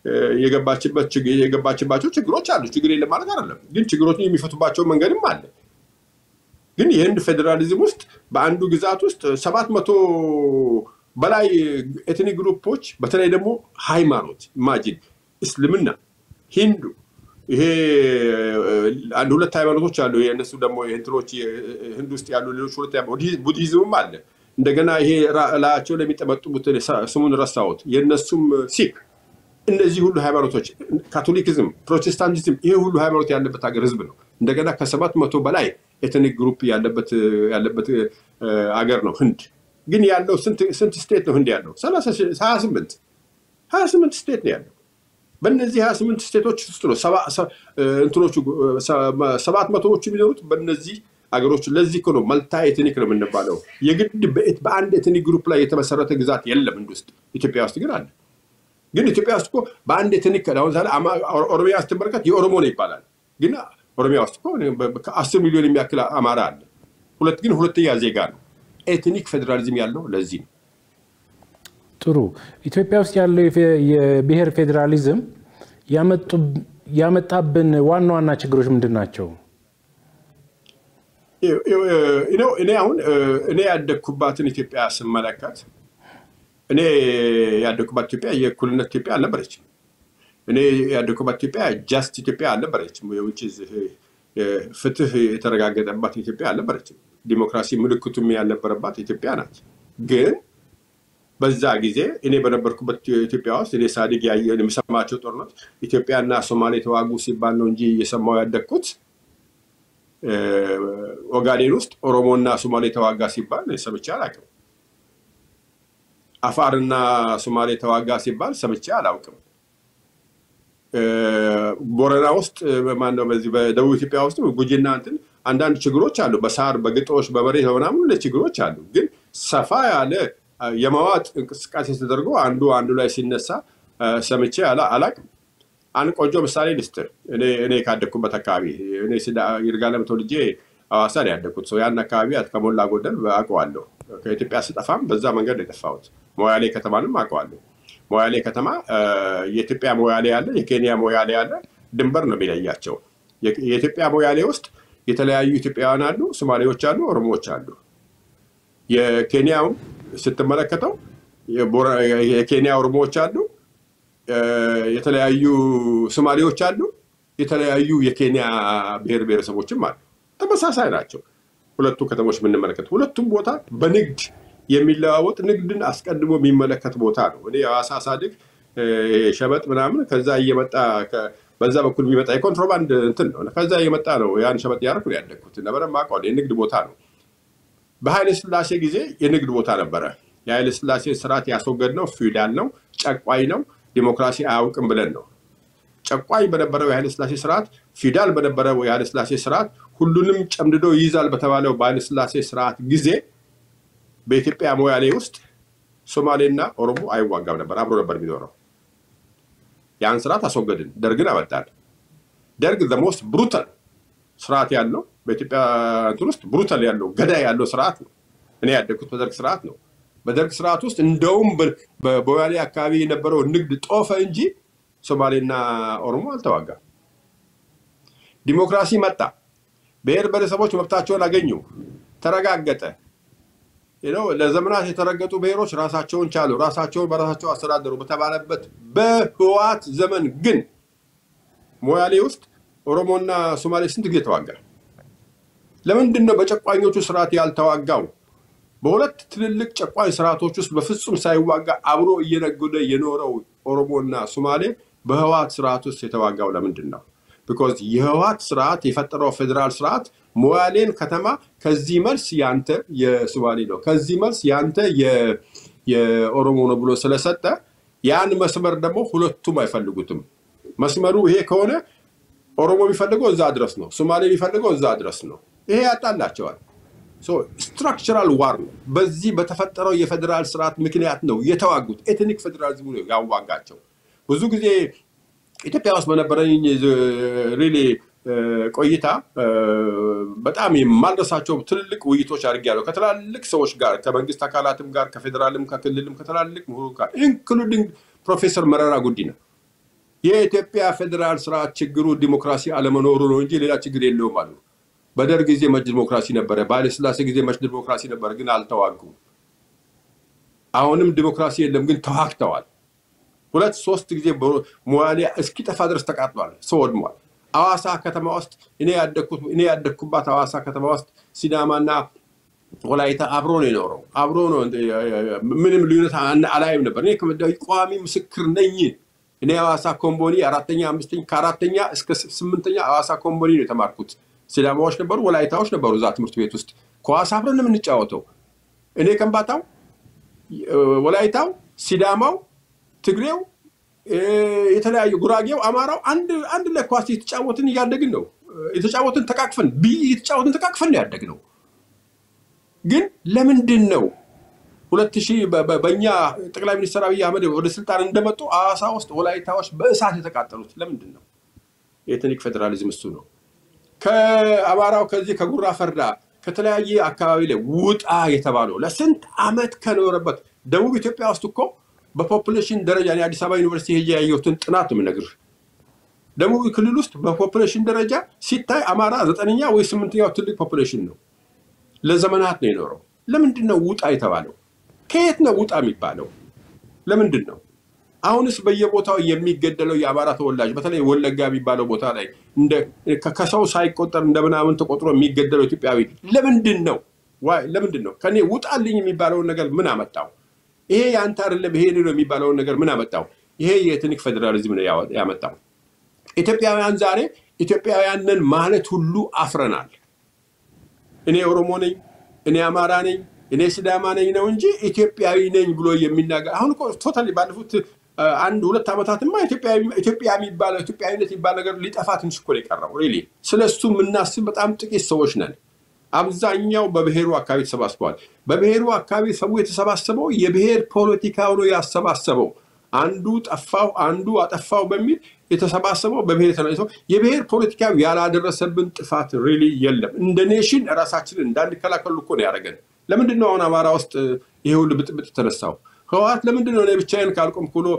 የገባችባቸው ችግሮች አሉ። ችግር የለም ማለት አይደለም፣ ግን ችግሮችን የሚፈቱባቸው መንገድም አለ። ግን የህንድ ፌዴራሊዝም ውስጥ በአንዱ ግዛት ውስጥ ሰባት መቶ በላይ ኤትኒክ ግሩፖች በተለይ ደግሞ ሃይማኖት ኢማጂን እስልምና፣ ሂንዱ ይሄ አንድ ሁለት ሃይማኖቶች አሉ። የእነሱ ደግሞ እንትኖች ህንድ ውስጥ ያሉ ሌሎች ሁለት ቡዲዝምም አለ። እንደገና ይሄ ላያቸው ለሚጠመጥሙት ስሙን ረሳሁት፣ የእነሱም ሲክ እነዚህ ሁሉ ሃይማኖቶች ካቶሊክዝም፣ ፕሮቴስታንቲዝም ይሄ ሁሉ ሃይማኖት ያለበት ሀገር ህዝብ ነው። እንደገና ከሰባት መቶ በላይ ኤትኒክ ግሩፕ ያለበት ሀገር ነው ህንድ። ግን ያለው ስንት ስቴት ነው ህንድ ያለው? ሀያ ስምንት ሀያ ስምንት ስቴት ነው ያለው። በእነዚህ ሀያ ስምንት ስቴቶች ውስጥ ነው እንትኖቹ ሰባት መቶዎቹ የሚኖሩት በእነዚህ ሀገሮች። ለዚህ እኮ ነው መልታ ኤትኒክ ነው የምንባለው። የግድ በአንድ ኤትኒክ ግሩፕ ላይ የተመሰረተ ግዛት የለም ህንድ ውስጥ። ኢትዮጵያ ውስጥ ግን አለ። ግን ኢትዮጵያ ውስጥ እኮ በአንድ ኤትኒክ አሁን ኦሮሚያ ስትመለከት የኦሮሞ ነው ይባላል። ግን ኦሮሚያ ውስጥ እኮ ከአስር ሚሊዮን የሚያክል አማራ አለ። ሁለት ግን ሁለተኛ ዜጋ ነው። ኤትኒክ ፌዴራሊዝም ያለው ለዚህ ነው። ጥሩ። ኢትዮጵያ ውስጥ ያለው የብሔር ፌዴራሊዝም ያመጣብን ዋና ዋና ችግሮች ምንድን ናቸው? እኔ አሁን እኔ ያደግኩባትን ኢትዮጵያ ስመለከት እኔ ያደግኩባት ኢትዮጵያ የእኩልነት ኢትዮጵያ አልነበረችም። እኔ ያደግኩባት ኢትዮጵያ ጃስት ኢትዮጵያ አልነበረችም። የውጭ ፍትህ የተረጋገጠባት ኢትዮጵያ አልነበረችም። ዲሞክራሲ ምልክቱም ያልነበረባት ኢትዮጵያ ናት። ግን በዛ ጊዜ እኔ በነበርኩበት ኢትዮጵያ ውስጥ እኔ ሳድግ ያየ የምሰማቸው ጦርነት ኢትዮጵያና ሶማሌ ተዋጉ ሲባል ነው እንጂ እየሰማው ያደግኩት ኦጋዴን ውስጥ ኦሮሞና ሶማሌ ተዋጋ ሲባል ሰምቼ አላውቅም። አፋርና ሶማሌ ተዋጋ ሲባል ሰምቼ አላውቅም። ቦረና ውስጥ ማነው በዚህ በደቡብ ኢትዮጵያ ውስጥ ጉጂና እንትን አንዳንድ ችግሮች አሉ። በሳር በግጦሽ በመሬት በምናምን ችግሮች አሉ። ግን ሰፋ ያለ የመዋጥ እንቅስቃሴ ተደርጎ አንዱ አንዱ ላይ ሲነሳ ሰምቼ አላቅም። አንድ ቆንጆ ምሳሌ ልስጥር። እኔ ካደግኩበት አካባቢ እኔ ይርጋለም ተወልጄ ሐዋሳ ነው ያደግኩት። ሰው ያን አካባቢ ከሞላ ጎደል አውቀዋለሁ። ከኢትዮጵያ ስጠፋም በዛ መንገድ ነው የጠፋሁት። ሞያሌ ከተማንም አውቀዋለሁ። ሞያሌ ከተማ የኢትዮጵያ ሞያሌ አለ፣ የኬንያ ሞያሌ አለ። ድንበር ነው የሚለያቸው። የኢትዮጵያ ሞያሌ ውስጥ የተለያዩ ኢትዮጵያውያን አሉ፣ ሶማሌዎች አሉ፣ ኦሮሞዎች አሉ። የኬንያውን ስትመለከተው የኬንያ ኦሮሞዎች አሉ፣ የተለያዩ ሶማሌዎች አሉ፣ የተለያዩ የኬንያ ብሔር ብሔረሰቦችም አሉ። ተመሳሳይ ናቸው ሁለቱ ከተሞች የምንመለከት ሁለቱም ቦታ በንግድ የሚለዋወጥ ንግድን አስቀድሞ የሚመለከት ቦታ ነው። እኔ ሐዋሳ ሳድግ ሸበጥ ምናምን ከዛ እየመጣ በዛ በኩል የሚመጣ የኮንትሮባንድ እንትን ነው። ከዛ እየመጣ ነው ያን ሸበጥ ያደረኩ ነው ያደግኩት። በደንብ አውቀዋለሁ። የንግድ ቦታ ነው። በኃይለ ሥላሴ ጊዜ የንግድ ቦታ ነበረ። የኃይለ ሥላሴ ስርዓት ያስወገድ ነው ፊውዳል ነው፣ ጨቋኝ ነው፣ ዲሞክራሲ አያውቅም ብለን ነው። ጨቋኝ በነበረው የኃይለ ሥላሴ ስርዓት፣ ፊውዳል በነበረው የኃይለ ሥላሴ ስርዓት ሁሉንም ጨምድዶ ይይዛል በተባለው በኃይለ ሥላሴ ስርዓት ጊዜ በኢትዮጵያ ሞያሌ ውስጥ ሶማሌና ኦሮሞ አይዋጋም ነበር፣ አብሮ ነበር የሚኖረው። ያን ስርዓት አስወገድን፣ ደርግን አመጣን። ደርግ ዘሞስት ብሩታል ስርዓት ያለው በኢትዮጵያ እንትን ውስጥ ብሩታል ያለው ገዳይ ያለው ስርዓት ነው። እኔ ያደግኩት በደርግ ስርዓት ነው። በደርግ ስርዓት ውስጥ እንደውም በሞያሌ አካባቢ የነበረው ንግድ ጦፈ እንጂ ሶማሌና ኦሮሞ አልተዋጋም። ዲሞክራሲ መጣ። ብሔር ብሔረሰቦች መብታቸውን አገኙ፣ ተረጋገጠ። ለዘመናት የተረገጡ ብሔሮች ራሳቸውን ቻሉ፣ ራሳቸውን በራሳቸው አስተዳደሩ በተባለበት በህወሓት ዘመን ግን ሞያሌ ውስጥ ኦሮሞና ሶማሌ ስንት ጊዜ ተዋጋ? ለምንድን ነው በጨቋኞቹ ስርዓት ያልተዋጋው? በሁለት ትልልቅ ጨቋኝ ስርዓቶች ውስጥ በፍጹም ሳይዋጋ አብሮ እየነገደ የኖረው ኦሮሞና ሶማሌ በህወሓት ስርዓት ውስጥ የተዋጋው ለምንድን ነው? ቢኮዝ የህወሓት ስርዓት የፈጠረው ፌዴራል ስርዓት ሞያሌን ከተማ ከዚህ መልስ ያንተ የሶማሌ ነው፣ ከዚህ መልስ ያንተ የኦሮሞ ነው ብሎ ስለሰጠ ያን መስመር ደግሞ ሁለቱም አይፈልጉትም። መስመሩ ይሄ ከሆነ ኦሮሞ የሚፈልገው እዛ ድረስ ነው፣ ሶማሌ የሚፈልገው እዛ ድረስ ነው። ይሄ ያጣላቸዋል። ስትራክቸራል ዋር ነው። በዚህ በተፈጠረው የፌዴራል ስርዓት ምክንያት ነው የተዋጉት። ኤትኒክ ፌዴራሊዝሙ ነው ያዋጋቸው። ብዙ ጊዜ ኢትዮጵያ ውስጥ በነበረኝ ሪሊ ቆይታ በጣም የማልረሳቸው ትልልቅ ውይይቶች አድርጌያለሁ ከትላልቅ ሰዎች ጋር ከመንግስት አካላትም ጋር ከፌዴራልም ከክልልም ከትላልቅ ምሁሩ ጋር ኢንክሉዲንግ ፕሮፌሰር መረራ ጉዲና የኢትዮጵያ ፌዴራል ስርዓት ችግሩ ዲሞክራሲ አለመኖሩ ነው እንጂ ሌላ ችግር የለውም አሉ። በደርግ ጊዜ መች ዲሞክራሲ ነበረ፣ በኃይለሥላሴ ጊዜ መች ዲሞክራሲ ነበረ፣ ግን አልተዋጉም። አሁንም ዲሞክራሲ የለም፣ ግን ተዋግተዋል። ሁለት ሶስት ጊዜ ሞያሌ እስኪጠፋ ድረስ ተቃጥሏል፣ ሰው ወድሟል። አዋሳ ከተማ ውስጥ እኔ ያደግኩባት አዋሳ ከተማ ውስጥ ሲዳማና ወላይታ አብሮ ነው የኖረው። አብሮ ነው ምንም ልዩነት አላይም ነበር። እኔ ቋሚ ምስክር ነኝ። እኔ አዋሳ ኮምቦኒ አራተኛ አምስተኛ ከአራተኛ እስከ ስምንተኛ አዋሳ ኮምቦኒ ነው የተማርኩት። ሲዳማዎች ነበሩ፣ ወላይታዎች ነበሩ እዛ ትምህርት ቤት ውስጥ ኳስ አብረን ነው የምንጫወተው። እኔ ከምባታው፣ ወላይታው፣ ሲዳማው፣ ትግሬው፣ የተለያዩ ጉራጌው፣ አማራው አንድ አንድ ላይ ኳስ የተጫወትን እያደግን ነው የተጫወትን ተቃቅፈን ብይ የተጫወትን ተቃቅፈን ነው ያደግነው። ግን ለምንድን ነው ሁለት ሺህ በእኛ ጠቅላይ ሚኒስትር አብይ አህመድ ወደ ስልጣን እንደመጡ አዋሳ ውስጥ ወላይታዎች በእሳት የተቃጠሉት ለምንድን ነው? የኤትኒክ ፌዴራሊዝም እሱ ነው። ከአማራው ከዚህ ከጉራ ፈርዳ ከተለያየ አካባቢ ላይ ውጣ የተባለው ለስንት ዓመት ከኖረበት ደቡብ ኢትዮጵያ ውስጥ እኮ በፖፑሌሽን ደረጃ አዲስ አበባ ዩኒቨርሲቲ ሄጄ ያየሁትን ጥናት የምነግርህ ደቡብ ክልል ውስጥ በፖፑሌሽን ደረጃ ሲታይ አማራ ዘጠነኛ ወይ ስምንተኛው ትልቅ ፖፑሌሽን ነው። ለዘመናት ነው የኖረው። ለምንድን ነው ውጣ የተባለው? ከየት ነው ውጣ የሚባለው? ለምንድን ነው? አሁንስ በየቦታው የሚገደለው የአማራ ተወላጅ በተለይ ወለጋ የሚባለው ቦታ ላይ ከሰው ሳይቆጠር እንደ ምናምን ተቆጥሮ የሚገደለው ኢትዮጵያዊ ለምንድን ነው? ለምንድን ነው? ከኔ ውጣልኝ የሚባለውን ነገር ምን አመጣው? ይሄ የአንተ አይደለም ይሄ ነው የሚባለውን ነገር ምን አመጣው? ይሄ የኤትኒክ ፌዴራሊዝም ነው ያመጣው። ኢትዮጵያውያን ዛሬ ኢትዮጵያውያንን ማለት ሁሉ አፍረናል። እኔ ኦሮሞ ነኝ፣ እኔ አማራ ነኝ፣ እኔ ሲዳማ ነኝ ነው እንጂ ኢትዮጵያዊ ነኝ ብሎ የሚናገር አሁን እኮ ቶታሊ ባለፉት አንድ ሁለት ዓመታትማ ኢትዮጵያ የሚባለው ኢትዮጵያዊነት የሚባል ነገር ሊጠፋ ትንሽ እኮ ነው የቀረው። ሪሊ ስለ እሱ የምናስብ በጣም ጥቂት ሰዎች ነን። አብዛኛው በብሔሩ አካባቢ ተሰባስበዋል። በብሔሩ አካባቢ ሰው የተሰባሰበው የብሔር ፖለቲካ ነው ያሰባሰበው። አንዱ ጠፋው አንዱ አጠፋው በሚል የተሰባሰበው በብሔር የተነሰው የብሔር ፖለቲካ ያላደረሰብን ጥፋት ሪሊ የለም። እንደ ኔሽን ራሳችንን እንዳንከላከሉ እኮ ነው ያደረገን። ለምንድን ነው አሁን አማራ ውስጥ ይሄ ሁሉ ብጥብጥ የተነሳው? ህወሓት ለምንድን ነው እኔ ብቻዬን ካልቆምኩ ብሎ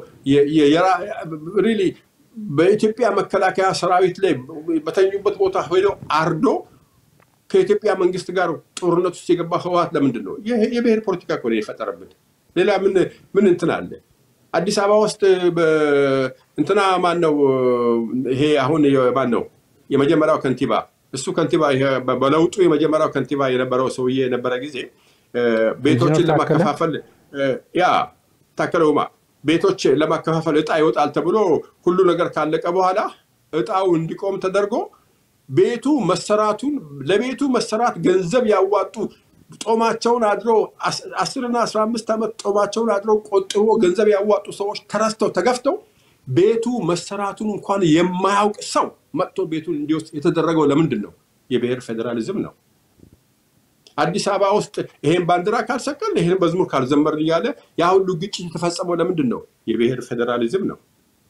ሪሊ በኢትዮጵያ መከላከያ ሰራዊት ላይ በተኙበት ቦታ ሄደው አርዶ ከኢትዮጵያ መንግስት ጋር ጦርነት ውስጥ የገባ ህወሓት ለምንድን ነው? የብሔር ፖለቲካ እኮ ነው የፈጠረብን። ሌላ ምን ምን እንትን አለ? አዲስ አበባ ውስጥ እንትና ማን ነው ይሄ አሁን ማን ነው የመጀመሪያው ከንቲባ እሱ ከንቲባ በለውጡ የመጀመሪያው ከንቲባ የነበረው ሰውዬ የነበረ ጊዜ ቤቶችን ለማከፋፈል ያ ታከለ ኡማ ቤቶች ለማከፋፈል እጣ ይወጣል ተብሎ ሁሉ ነገር ካለቀ በኋላ እጣው እንዲቆም ተደርጎ ቤቱ መሰራቱን ለቤቱ መሰራት ገንዘብ ያዋጡ ጦማቸውን አድረው አስርና አስራ አምስት ዓመት ጦማቸውን አድረው ቆጥቦ ገንዘብ ያዋጡ ሰዎች ተረስተው ተገፍተው ቤቱ መሰራቱን እንኳን የማያውቅ ሰው መጥቶ ቤቱን እንዲወስድ የተደረገው ለምንድን ነው? የብሔር ፌዴራሊዝም ነው። አዲስ አበባ ውስጥ ይሄን ባንዲራ ካልሰቀል ይሄን መዝሙር ካልዘመርን እያለ ያ ሁሉ ግጭት የተፈጸመው ለምንድን ነው? የብሔር ፌዴራሊዝም ነው።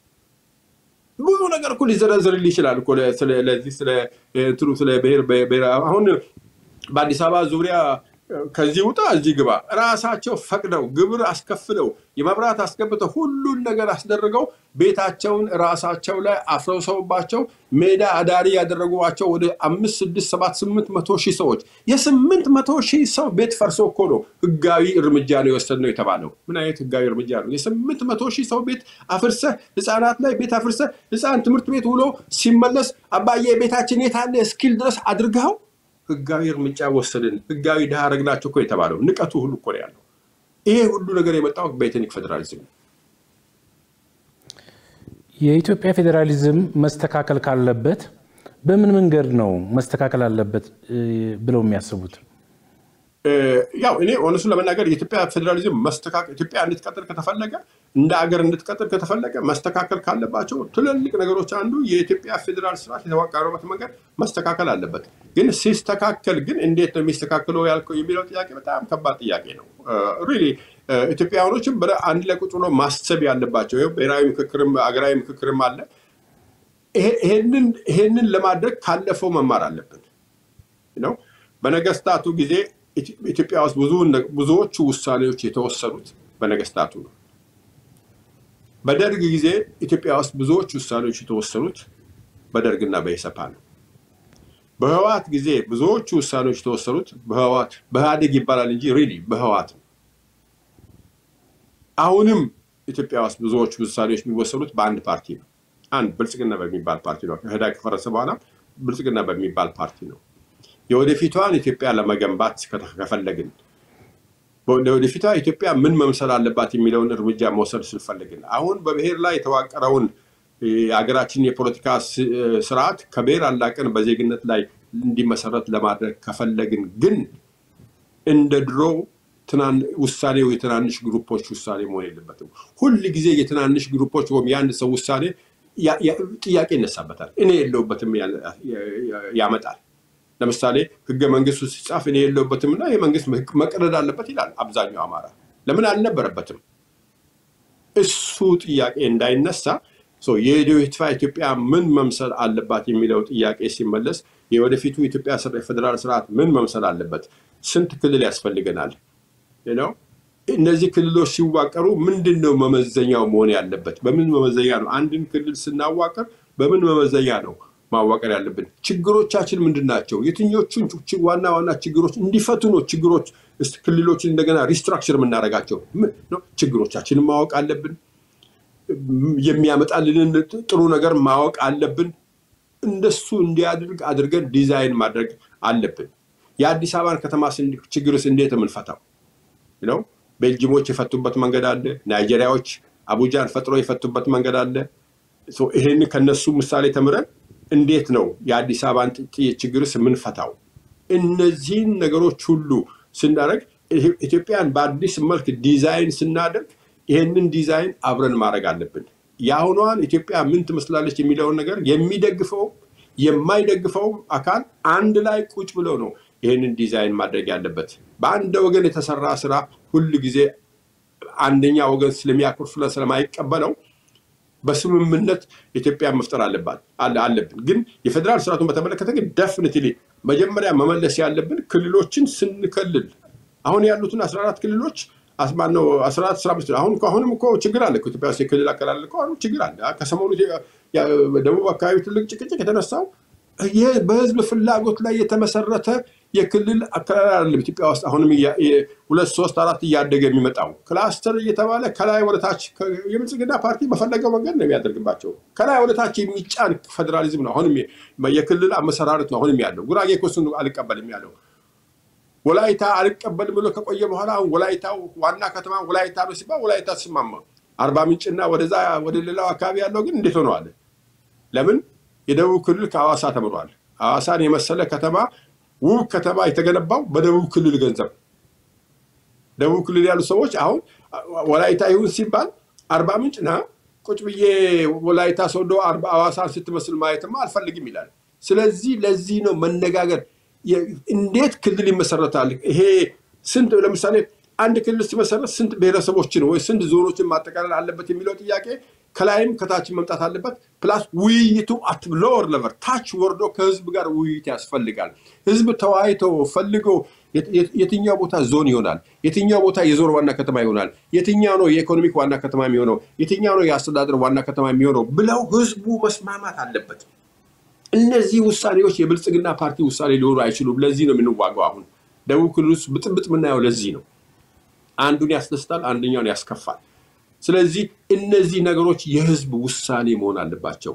ብዙ ነገር እኮ ሊዘረዝርልህ ይችላል እኮ ለዚህ ስለ ብሔር አሁን በአዲስ አበባ ዙሪያ ከዚህ ውጣ እዚህ ግባ ራሳቸው ፈቅደው ግብር አስከፍለው የመብራት አስገብተው ሁሉን ነገር አስደርገው ቤታቸውን ራሳቸው ላይ አፍረሰውባቸው ሜዳ አዳሪ ያደረጓቸው ወደ አምስት ስድስት ሰባት ስምንት መቶ ሺህ ሰዎች የስምንት መቶ ሺህ ሰው ቤት ፈርሶ እኮ ነው ህጋዊ እርምጃ ነው የወሰድነው የተባለው። ምን አይነት ህጋዊ እርምጃ ነው? የስምንት መቶ ሺህ ሰው ቤት አፍርሰህ ህፃናት ላይ ቤት አፍርሰህ ህፃን ትምህርት ቤት ውሎ ሲመለስ አባዬ ቤታችን የት አለ እስኪል ድረስ አድርገው ህጋዊ እርምጃ ወሰድን፣ ህጋዊ ድሃ አደረግናቸው እኮ የተባለው ንቀቱ ሁሉ እኮ ነው ያለው። ይሄ ሁሉ ነገር የመጣው በኤትኒክ ፌዴራሊዝም ነው። የኢትዮጵያ ፌዴራሊዝም መስተካከል ካለበት በምን መንገድ ነው መስተካከል አለበት ብለው የሚያስቡት? ያው እኔ እውነቱን ለመናገር የኢትዮጵያ ፌዴራሊዝም መስተካከል ኢትዮጵያ እንድትቀጥል ከተፈለገ እንደ አገር እንድትቀጥል ከተፈለገ መስተካከል ካለባቸው ትልልቅ ነገሮች አንዱ የኢትዮጵያ ፌዴራል ስርዓት የተዋቀረበት መንገድ መስተካከል አለበት። ግን ሲስተካከል ግን እንዴት ነው የሚስተካከለው ያልከው የሚለው ጥያቄ በጣም ከባድ ጥያቄ ነው። ሪሊ ኢትዮጵያውያኖችም አንድ ላይ ቁጭ ብሎ ማሰብ ያለባቸው ብሔራዊ ምክክርም አገራዊ ምክክርም አለ። ይሄንን ለማድረግ ካለፈው መማር አለብን ነው በነገስታቱ ጊዜ ኢትዮጵያ ውስጥ ብዙዎቹ ውሳኔዎች የተወሰኑት በነገስታቱ ነው። በደርግ ጊዜ ኢትዮጵያ ውስጥ ብዙዎች ውሳኔዎች የተወሰኑት በደርግና በኢሰፓ ነው። በህዋት ጊዜ ብዙዎቹ ውሳኔዎች የተወሰኑት በህዋት በኢህአዴግ ይባላል እንጂ ሪሊ በህዋት ነው። አሁንም ኢትዮጵያ ውስጥ ብዙዎቹ ውሳኔዎች የሚወሰኑት በአንድ ፓርቲ ነው። አንድ ብልጽግና በሚባል ፓርቲ ነው። ኢህአዴግ ከፈረሰ በኋላ ብልጽግና በሚባል ፓርቲ ነው። የወደፊቷን ኢትዮጵያ ለመገንባት ከፈለግን ለወደፊቷ ኢትዮጵያ ምን መምሰል አለባት የሚለውን እርምጃ መውሰድ ስንፈልግን አሁን በብሔር ላይ የተዋቀረውን የሀገራችን የፖለቲካ ስርዓት ከብሔር አላቀን በዜግነት ላይ እንዲመሰረት ለማድረግ ከፈለግን ግን እንደ ድሮ ውሳኔው የትናንሽ ግሩፖች ውሳኔ መሆን የለበትም። ሁል ጊዜ የትናንሽ ግሩፖች ወይም የአንድ ሰው ውሳኔ ጥያቄ ይነሳበታል። እኔ የለውበትም ያመጣል። ለምሳሌ ህገ መንግስቱ ሲጻፍ እኔ የለውበትም እና ይህ መንግስት መቀደድ አለበት ይላል አብዛኛው አማራ። ለምን አልነበረበትም? እሱ ጥያቄ እንዳይነሳ የወደፊቷ ኢትዮጵያ ምን መምሰል አለባት የሚለው ጥያቄ ሲመለስ የወደፊቱ ኢትዮጵያ ፌዴራል ስርዓት ምን መምሰል አለበት? ስንት ክልል ያስፈልገናል? ነው እነዚህ ክልሎች ሲዋቀሩ ምንድን ነው መመዘኛው መሆን ያለበት? በምን መመዘኛ ነው አንድን ክልል ስናዋቀር በምን መመዘኛ ነው ማዋቀር ያለብን? ችግሮቻችን ምንድን ናቸው? የትኞቹን ዋና ዋና ችግሮች እንዲፈቱ ነው ችግሮች ክልሎችን እንደገና ሪስትራክቸር የምናደርጋቸው? ችግሮቻችንን ማወቅ አለብን። የሚያመጣልንን ጥሩ ነገር ማወቅ አለብን። እንደሱ እንዲያድርግ አድርገን ዲዛይን ማድረግ አለብን። የአዲስ አበባን ከተማ ችግርስ እንዴት የምንፈታው ነው? ቤልጅሞች የፈቱበት መንገድ አለ። ናይጄሪያዎች አቡጃን ፈጥሮ የፈቱበት መንገድ አለ። ይህን ከነሱ ምሳሌ ተምረን እንዴት ነው የአዲስ አበባን ችግርስ የምንፈታው? እነዚህን ነገሮች ሁሉ ስናደርግ ኢትዮጵያን በአዲስ መልክ ዲዛይን ስናደርግ ይህንን ዲዛይን አብረን ማድረግ አለብን። የአሁኗን ኢትዮጵያ ምን ትመስላለች የሚለውን ነገር የሚደግፈው የማይደግፈው አካል አንድ ላይ ቁጭ ብለው ነው ይህንን ዲዛይን ማድረግ ያለበት። በአንድ ወገን የተሰራ ስራ ሁል ጊዜ አንደኛ ወገን ስለሚያኮርፍ ስለማይቀበለው በስምምነት ኢትዮጵያ መፍጠር አለባት አለብን። ግን የፌዴራል ስርዓቱን በተመለከተ ግን ደፍኒትሊ መጀመሪያ መመለስ ያለብን ክልሎችን ስንከልል አሁን ያሉትን አስራ አራት ክልሎች ማነው አስራ አራት አስራ አምስት አሁን አሁንም እኮ ችግር አለ ኢትዮጵያ ውስጥ የክልል አከላለል እኮ አሁንም ችግር አለ። ከሰሞኑ ደቡብ አካባቢ ትልቅ ጭቅጭቅ የተነሳው ይህ በህዝብ ፍላጎት ላይ የተመሰረተ የክልል አከላለል አይደለም። ኢትዮጵያ ውስጥ አሁንም ሁለት ሶስት አራት እያደገ የሚመጣው ክላስተር እየተባለ ከላይ ወደታች የብልጽግና ፓርቲ በፈለገው መንገድ ነው የሚያደርግባቸው። ከላይ ወደታች የሚጫን ፌዴራሊዝም ነው አሁንም የክልል አመሰራረት ነው አሁንም ያለው። ጉራጌ እኮ እሱን አልቀበልም ያለው ወላይታ አልቀበልም ብሎ ከቆየ በኋላ አሁን ወላይታው ዋና ከተማ ወላይታ ነው ሲባል ወላይታ ተስማማ። አርባ ምንጭና ወደዛ ወደ ሌላው አካባቢ ያለው ግን እንዴት ሆነዋል? ለምን የደቡብ ክልል ከሐዋሳ ተምሯል። ሐዋሳን የመሰለ ከተማ ውብ ከተማ የተገነባው በደቡብ ክልል ገንዘብ። ደቡብ ክልል ያሉ ሰዎች አሁን ወላይታ ይሁን ሲባል አርባ ምንጭ ና ቁጭ ብዬ ወላይታ ሶዶ ሐዋሳን ስትመስል ማየትማ አልፈልግም ይላል። ስለዚህ ለዚህ ነው መነጋገር እንዴት ክልል ይመሰረታል? ይሄ ስንት ለምሳሌ አንድ ክልል ሲመሰረት ስንት ብሔረሰቦችን ወይ ስንት ዞኖችን ማጠቃለል አለበት የሚለው ጥያቄ ከላይም ከታችን መምጣት አለበት። ፕላስ ውይይቱ አት ሎወር ለቨር ታች ወርዶ ከህዝብ ጋር ውይይት ያስፈልጋል። ህዝብ ተወያይቶ ፈልጎ የትኛው ቦታ ዞን ይሆናል፣ የትኛው ቦታ የዞን ዋና ከተማ ይሆናል፣ የትኛው ነው የኢኮኖሚክ ዋና ከተማ የሚሆነው፣ የትኛው ነው የአስተዳደር ዋና ከተማ የሚሆነው ብለው ህዝቡ መስማማት አለበት። እነዚህ ውሳኔዎች የብልጽግና ፓርቲ ውሳኔ ሊሆኑ አይችሉም። ለዚህ ነው የምንዋገው። አሁን ደቡብ ክልል ውስጥ ብጥብጥ የምናየው ለዚህ ነው። አንዱን ያስደስታል፣ አንደኛውን ያስከፋል። ስለዚህ እነዚህ ነገሮች የህዝብ ውሳኔ መሆን አለባቸው።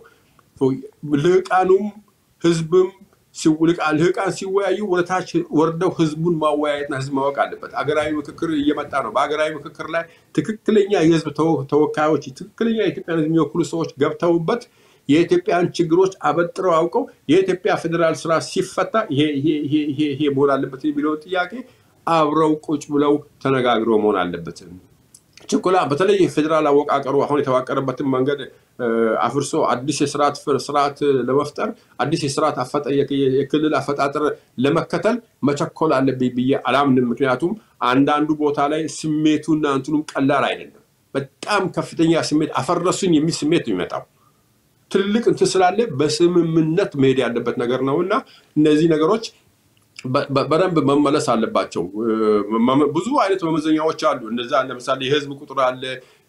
ልህቃኑም ህዝብም ልህቃን ሲወያዩ ወደታች ወርደው ህዝቡን ማወያየትና ህዝብ ማወቅ አለበት። አገራዊ ምክክር እየመጣ ነው። በሀገራዊ ምክክር ላይ ትክክለኛ የህዝብ ተወካዮች፣ ትክክለኛ የኢትዮጵያን ህዝብ የሚወክሉ ሰዎች ገብተውበት የኢትዮጵያን ችግሮች አበጥረው አውቀው የኢትዮጵያ ፌዴራል ስራ ሲፈታ ይሄ መሆን አለበት የሚለውን ጥያቄ አብረው ቁጭ ብለው ተነጋግረው መሆን አለበት። ችኮላ በተለይ የፌዴራል አወቃቀሩ አሁን የተዋቀረበትን መንገድ አፍርሶ አዲስ የስርዓት ስርዓት ለመፍጠር አዲስ የስርዓት የክልል አፈጣጠር ለመከተል መቸኮል አለብኝ ብዬ አላምንም። ምክንያቱም አንዳንዱ ቦታ ላይ ስሜቱና እንትኑም ቀላል አይደለም። በጣም ከፍተኛ ስሜት አፈረሱኝ የሚል ስሜት ነው የሚመጣው። ትልቅ እንትን ስላለ በስምምነት መሄድ ያለበት ነገር ነው እና እነዚህ ነገሮች በደንብ መመለስ አለባቸው። ብዙ አይነት መመዘኛዎች አሉ። እነዛ ለምሳሌ የህዝብ ቁጥር አለ፣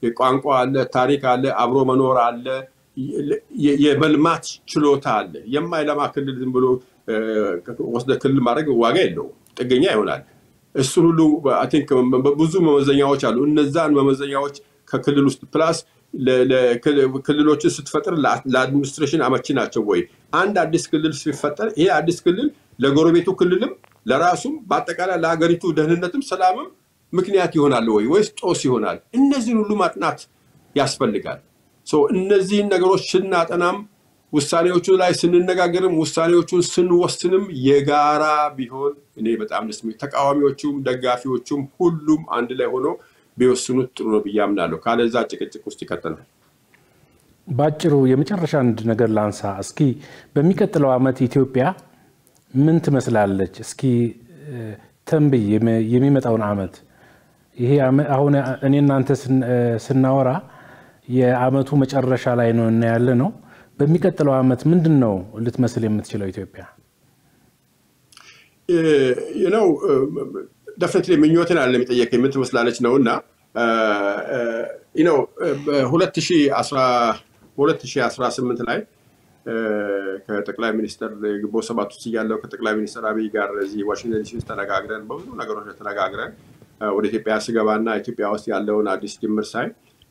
ቋንቋ አለ፣ ታሪክ አለ፣ አብሮ መኖር አለ፣ የመልማት ችሎታ አለ። የማይለማ ክልል ዝም ብሎ ወስደ ክልል ማድረግ ዋጋ የለውም፣ ጥገኛ ይሆናል። እሱን ሁሉ ቲንክ ብዙ መመዘኛዎች አሉ። እነዛን መመዘኛዎች ከክልል ውስጥ ፕላስ ክልሎችን ስትፈጥር ለአድሚኒስትሬሽን አመቺ ናቸው ወይ? አንድ አዲስ ክልል ሲፈጠር ይሄ አዲስ ክልል ለጎረቤቱ ክልልም ለራሱም በአጠቃላይ ለሀገሪቱ ደህንነትም ሰላምም ምክንያት ይሆናል ወይ ወይስ ጦስ ይሆናል? እነዚህን ሁሉ ማጥናት ያስፈልጋል። እነዚህን ነገሮች ስናጠናም ውሳኔዎቹ ላይ ስንነጋገርም ውሳኔዎቹን ስንወስንም የጋራ ቢሆን እኔ በጣም ደስ ተቃዋሚዎቹም ደጋፊዎቹም ሁሉም አንድ ላይ ሆኖ ቢወስኑት ጥሩ ነው ብዬ አምናለሁ። ካለዛ ጭቅጭቅ ውስጥ ይከተናል። በአጭሩ የመጨረሻ አንድ ነገር ላንሳ። እስኪ በሚቀጥለው ዓመት ኢትዮጵያ ምን ትመስላለች? እስኪ ተንብይ የሚመጣውን ዓመት። ይሄ አሁን እኔ እናንተ ስናወራ የዓመቱ መጨረሻ ላይ ነው እና ያለ ነው። በሚቀጥለው ዓመት ምንድን ነው ልትመስል የምትችለው ኢትዮጵያ? ነው ደፍነትሊ ምኞትን አለ የሚጠየቅ የምትመስላለች ነው እና ነው በ2018 ላይ ከጠቅላይ ሚኒስትር ግንቦት ሰባት ውስጥ እያለው ከጠቅላይ ሚኒስትር አብይ ጋር እዚህ ዋሽንግተን ዲሲ ውስጥ ተነጋግረን በብዙ ነገሮች ተነጋግረን ወደ ኢትዮጵያ ስገባና ኢትዮጵያ ውስጥ ያለውን አዲስ ጅምር ሳይ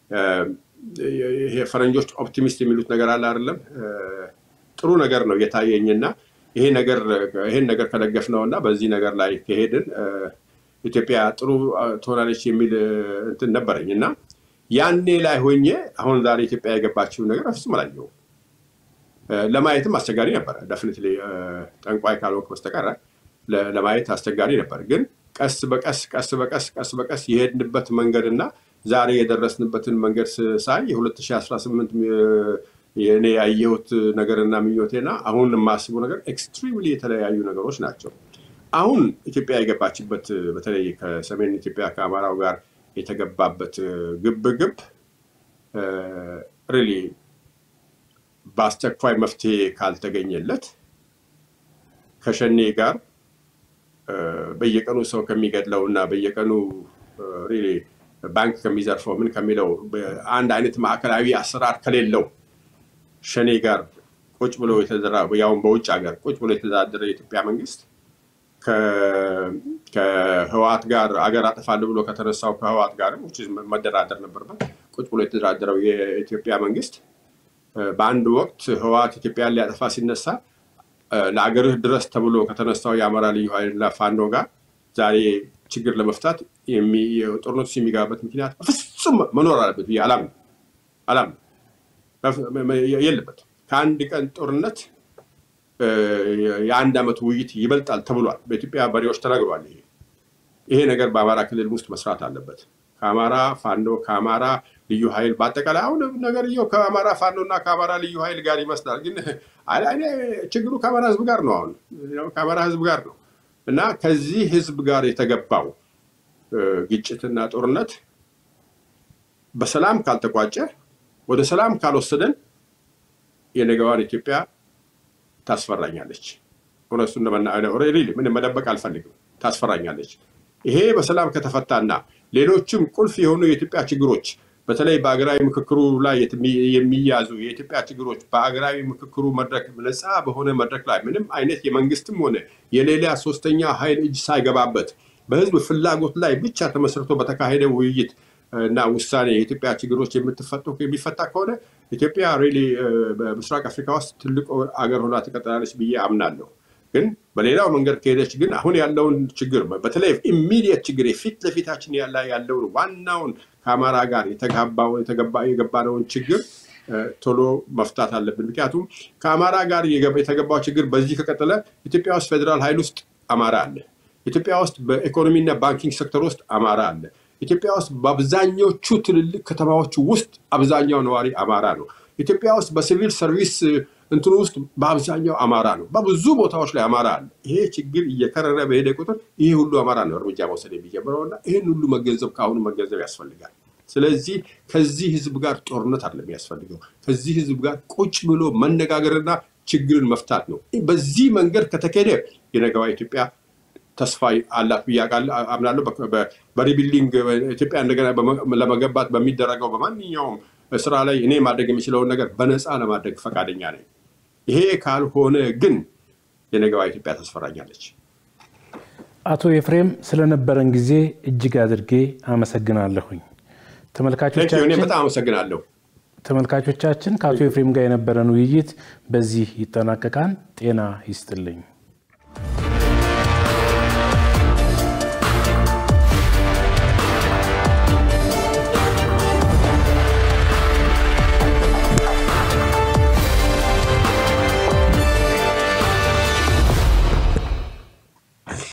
ይሄ ፈረንጆች ኦፕቲሚስት የሚሉት ነገር አለ አይደለም ጥሩ ነገር ነው እየታየኝና ይሄ ነገር ይሄን ነገር ከደገፍ ነው እና በዚህ ነገር ላይ ከሄድን ኢትዮጵያ ጥሩ ትሆናለች የሚል እንትን ነበረኝ እና ያኔ ላይ ሆኜ አሁን ዛሬ ኢትዮጵያ የገባችውን ነገር በፍጹም አላየሁም። ለማየትም አስቸጋሪ ነበረ። ደፍኒትሊ ጠንቋይ ካልሆንክ በስተቀር ለማየት አስቸጋሪ ነበር። ግን ቀስ በቀስ ቀስ በቀስ ቀስ በቀስ የሄድንበት መንገድ እና ዛሬ የደረስንበትን መንገድ ሳይ የ2018 የእኔ ያየሁት ነገርና ምኞቴና አሁን የማስበው ነገር ኤክስትሪምሊ የተለያዩ ነገሮች ናቸው። አሁን ኢትዮጵያ የገባችበት በተለይ ከሰሜን ኢትዮጵያ ከአማራው ጋር የተገባበት ግብግብ ሪሊ በአስቸኳይ መፍትሄ ካልተገኘለት ከሸኔ ጋር በየቀኑ ሰው ከሚገድለው እና በየቀኑ ሪሊ ባንክ ከሚዘርፈው ምን ከሚለው አንድ አይነት ማዕከላዊ አሰራር ከሌለው ሸኔ ጋር ቁጭ ብሎ የተዘራ ያውን በውጭ ሀገር ቁጭ ብሎ የተዳደረ የኢትዮጵያ መንግስት ከህዋት ጋር አገር አጠፋለሁ ብሎ ከተነሳው ከህዋት ጋር መደራደር ነበርበት። ቁጭ ብሎ የተደራደረው የኢትዮጵያ መንግስት በአንድ ወቅት ህዋት ኢትዮጵያን ሊያጠፋ ሲነሳ ለአገርህ ድረስ ተብሎ ከተነሳው የአማራ ልዩ ኃይልና ፋኖ ጋር ዛሬ ችግር ለመፍታት ጦርነቱ የሚገባበት ምክንያት በፍጹም መኖር አለበት ብዬ አላምንም አላምንም። የለበት ከአንድ ቀን ጦርነት የአንድ ዓመት ውይይት ይበልጣል ተብሏል። በኢትዮጵያ መሪዎች ተነግሯል። ይሄ ይሄ ነገር በአማራ ክልል ውስጥ መስራት አለበት። ከአማራ ፋኖ ከአማራ ልዩ ኃይል በአጠቃላይ አሁን ነገርየው ከአማራ ፋኖ እና ከአማራ ልዩ ኃይል ጋር ይመስላል፣ ግን ችግሩ ከአማራ ህዝብ ጋር ነው። አሁን ከአማራ ህዝብ ጋር ነው እና ከዚህ ህዝብ ጋር የተገባው ግጭትና ጦርነት በሰላም ካልተቋጨ ወደ ሰላም ካልወሰደን የነገዋን ኢትዮጵያ ታስፈራኛለች። እውነቱን ምንም መደበቅ አልፈልግም። ታስፈራኛለች። ይሄ በሰላም ከተፈታና ሌሎችም ቁልፍ የሆኑ የኢትዮጵያ ችግሮች በተለይ በአገራዊ ምክክሩ ላይ የሚያዙ የኢትዮጵያ ችግሮች በአገራዊ ምክክሩ መድረክ ነፃ በሆነ መድረክ ላይ ምንም አይነት የመንግስትም ሆነ የሌላ ሶስተኛ ኃይል እጅ ሳይገባበት በህዝብ ፍላጎት ላይ ብቻ ተመስርቶ በተካሄደ ውይይት እና ውሳኔ የኢትዮጵያ ችግሮች የምትፈቱ የሚፈታ ከሆነ ኢትዮጵያ ሪሊ በምስራቅ አፍሪካ ውስጥ ትልቅ አገር ሆና ትቀጥላለች ብዬ አምናለሁ። ግን በሌላው መንገድ ከሄደች ግን አሁን ያለውን ችግር በተለይ ኢሚዲየት ችግር የፊት ለፊታችን ያለ ያለውን ዋናውን ከአማራ ጋር የገባነውን ችግር ቶሎ መፍታት አለብን። ምክንያቱም ከአማራ ጋር የተገባው ችግር በዚህ ከቀጠለ ኢትዮጵያ ውስጥ ፌዴራል ኃይል ውስጥ አማራ አለ። ኢትዮጵያ ውስጥ በኢኮኖሚና ባንኪንግ ሴክተር ውስጥ አማራ አለ። ኢትዮጵያ ውስጥ በአብዛኞቹ ትልልቅ ከተማዎች ውስጥ አብዛኛው ነዋሪ አማራ ነው። ኢትዮጵያ ውስጥ በሲቪል ሰርቪስ እንትኑ ውስጥ በአብዛኛው አማራ ነው። በብዙ ቦታዎች ላይ አማራ አለ። ይሄ ችግር እየከረረ በሄደ ቁጥር ይሄ ሁሉ አማራ ነው እርምጃ መውሰድ የሚጀምረው እና ይህን ሁሉ መገንዘብ ከአሁኑ መገንዘብ ያስፈልጋል። ስለዚህ ከዚህ ህዝብ ጋር ጦርነት አይደለም የሚያስፈልገው። ከዚህ ህዝብ ጋር ቁጭ ብሎ መነጋገርና ችግርን መፍታት ነው። በዚህ መንገድ ከተካሄደ የነገዋ ኢትዮጵያ ተስፋ አላት ብዬ አምናለሁ። በሪቢልዲንግ ኢትዮጵያ እንደገና ለመገንባት በሚደረገው በማንኛውም ስራ ላይ እኔ ማድረግ የሚችለውን ነገር በነፃ ለማድረግ ፈቃደኛ ነኝ። ይሄ ካልሆነ ግን የነገዋ ኢትዮጵያ ታስፈራኛለች። አቶ ኤፍሬም ስለነበረን ጊዜ እጅግ አድርጌ አመሰግናለሁኝ። ተመልካቾቻችን በጣም አመሰግናለሁ። ተመልካቾቻችን ከአቶ ኤፍሬም ጋር የነበረን ውይይት በዚህ ይጠናቀቃል። ጤና ይስጥልኝ።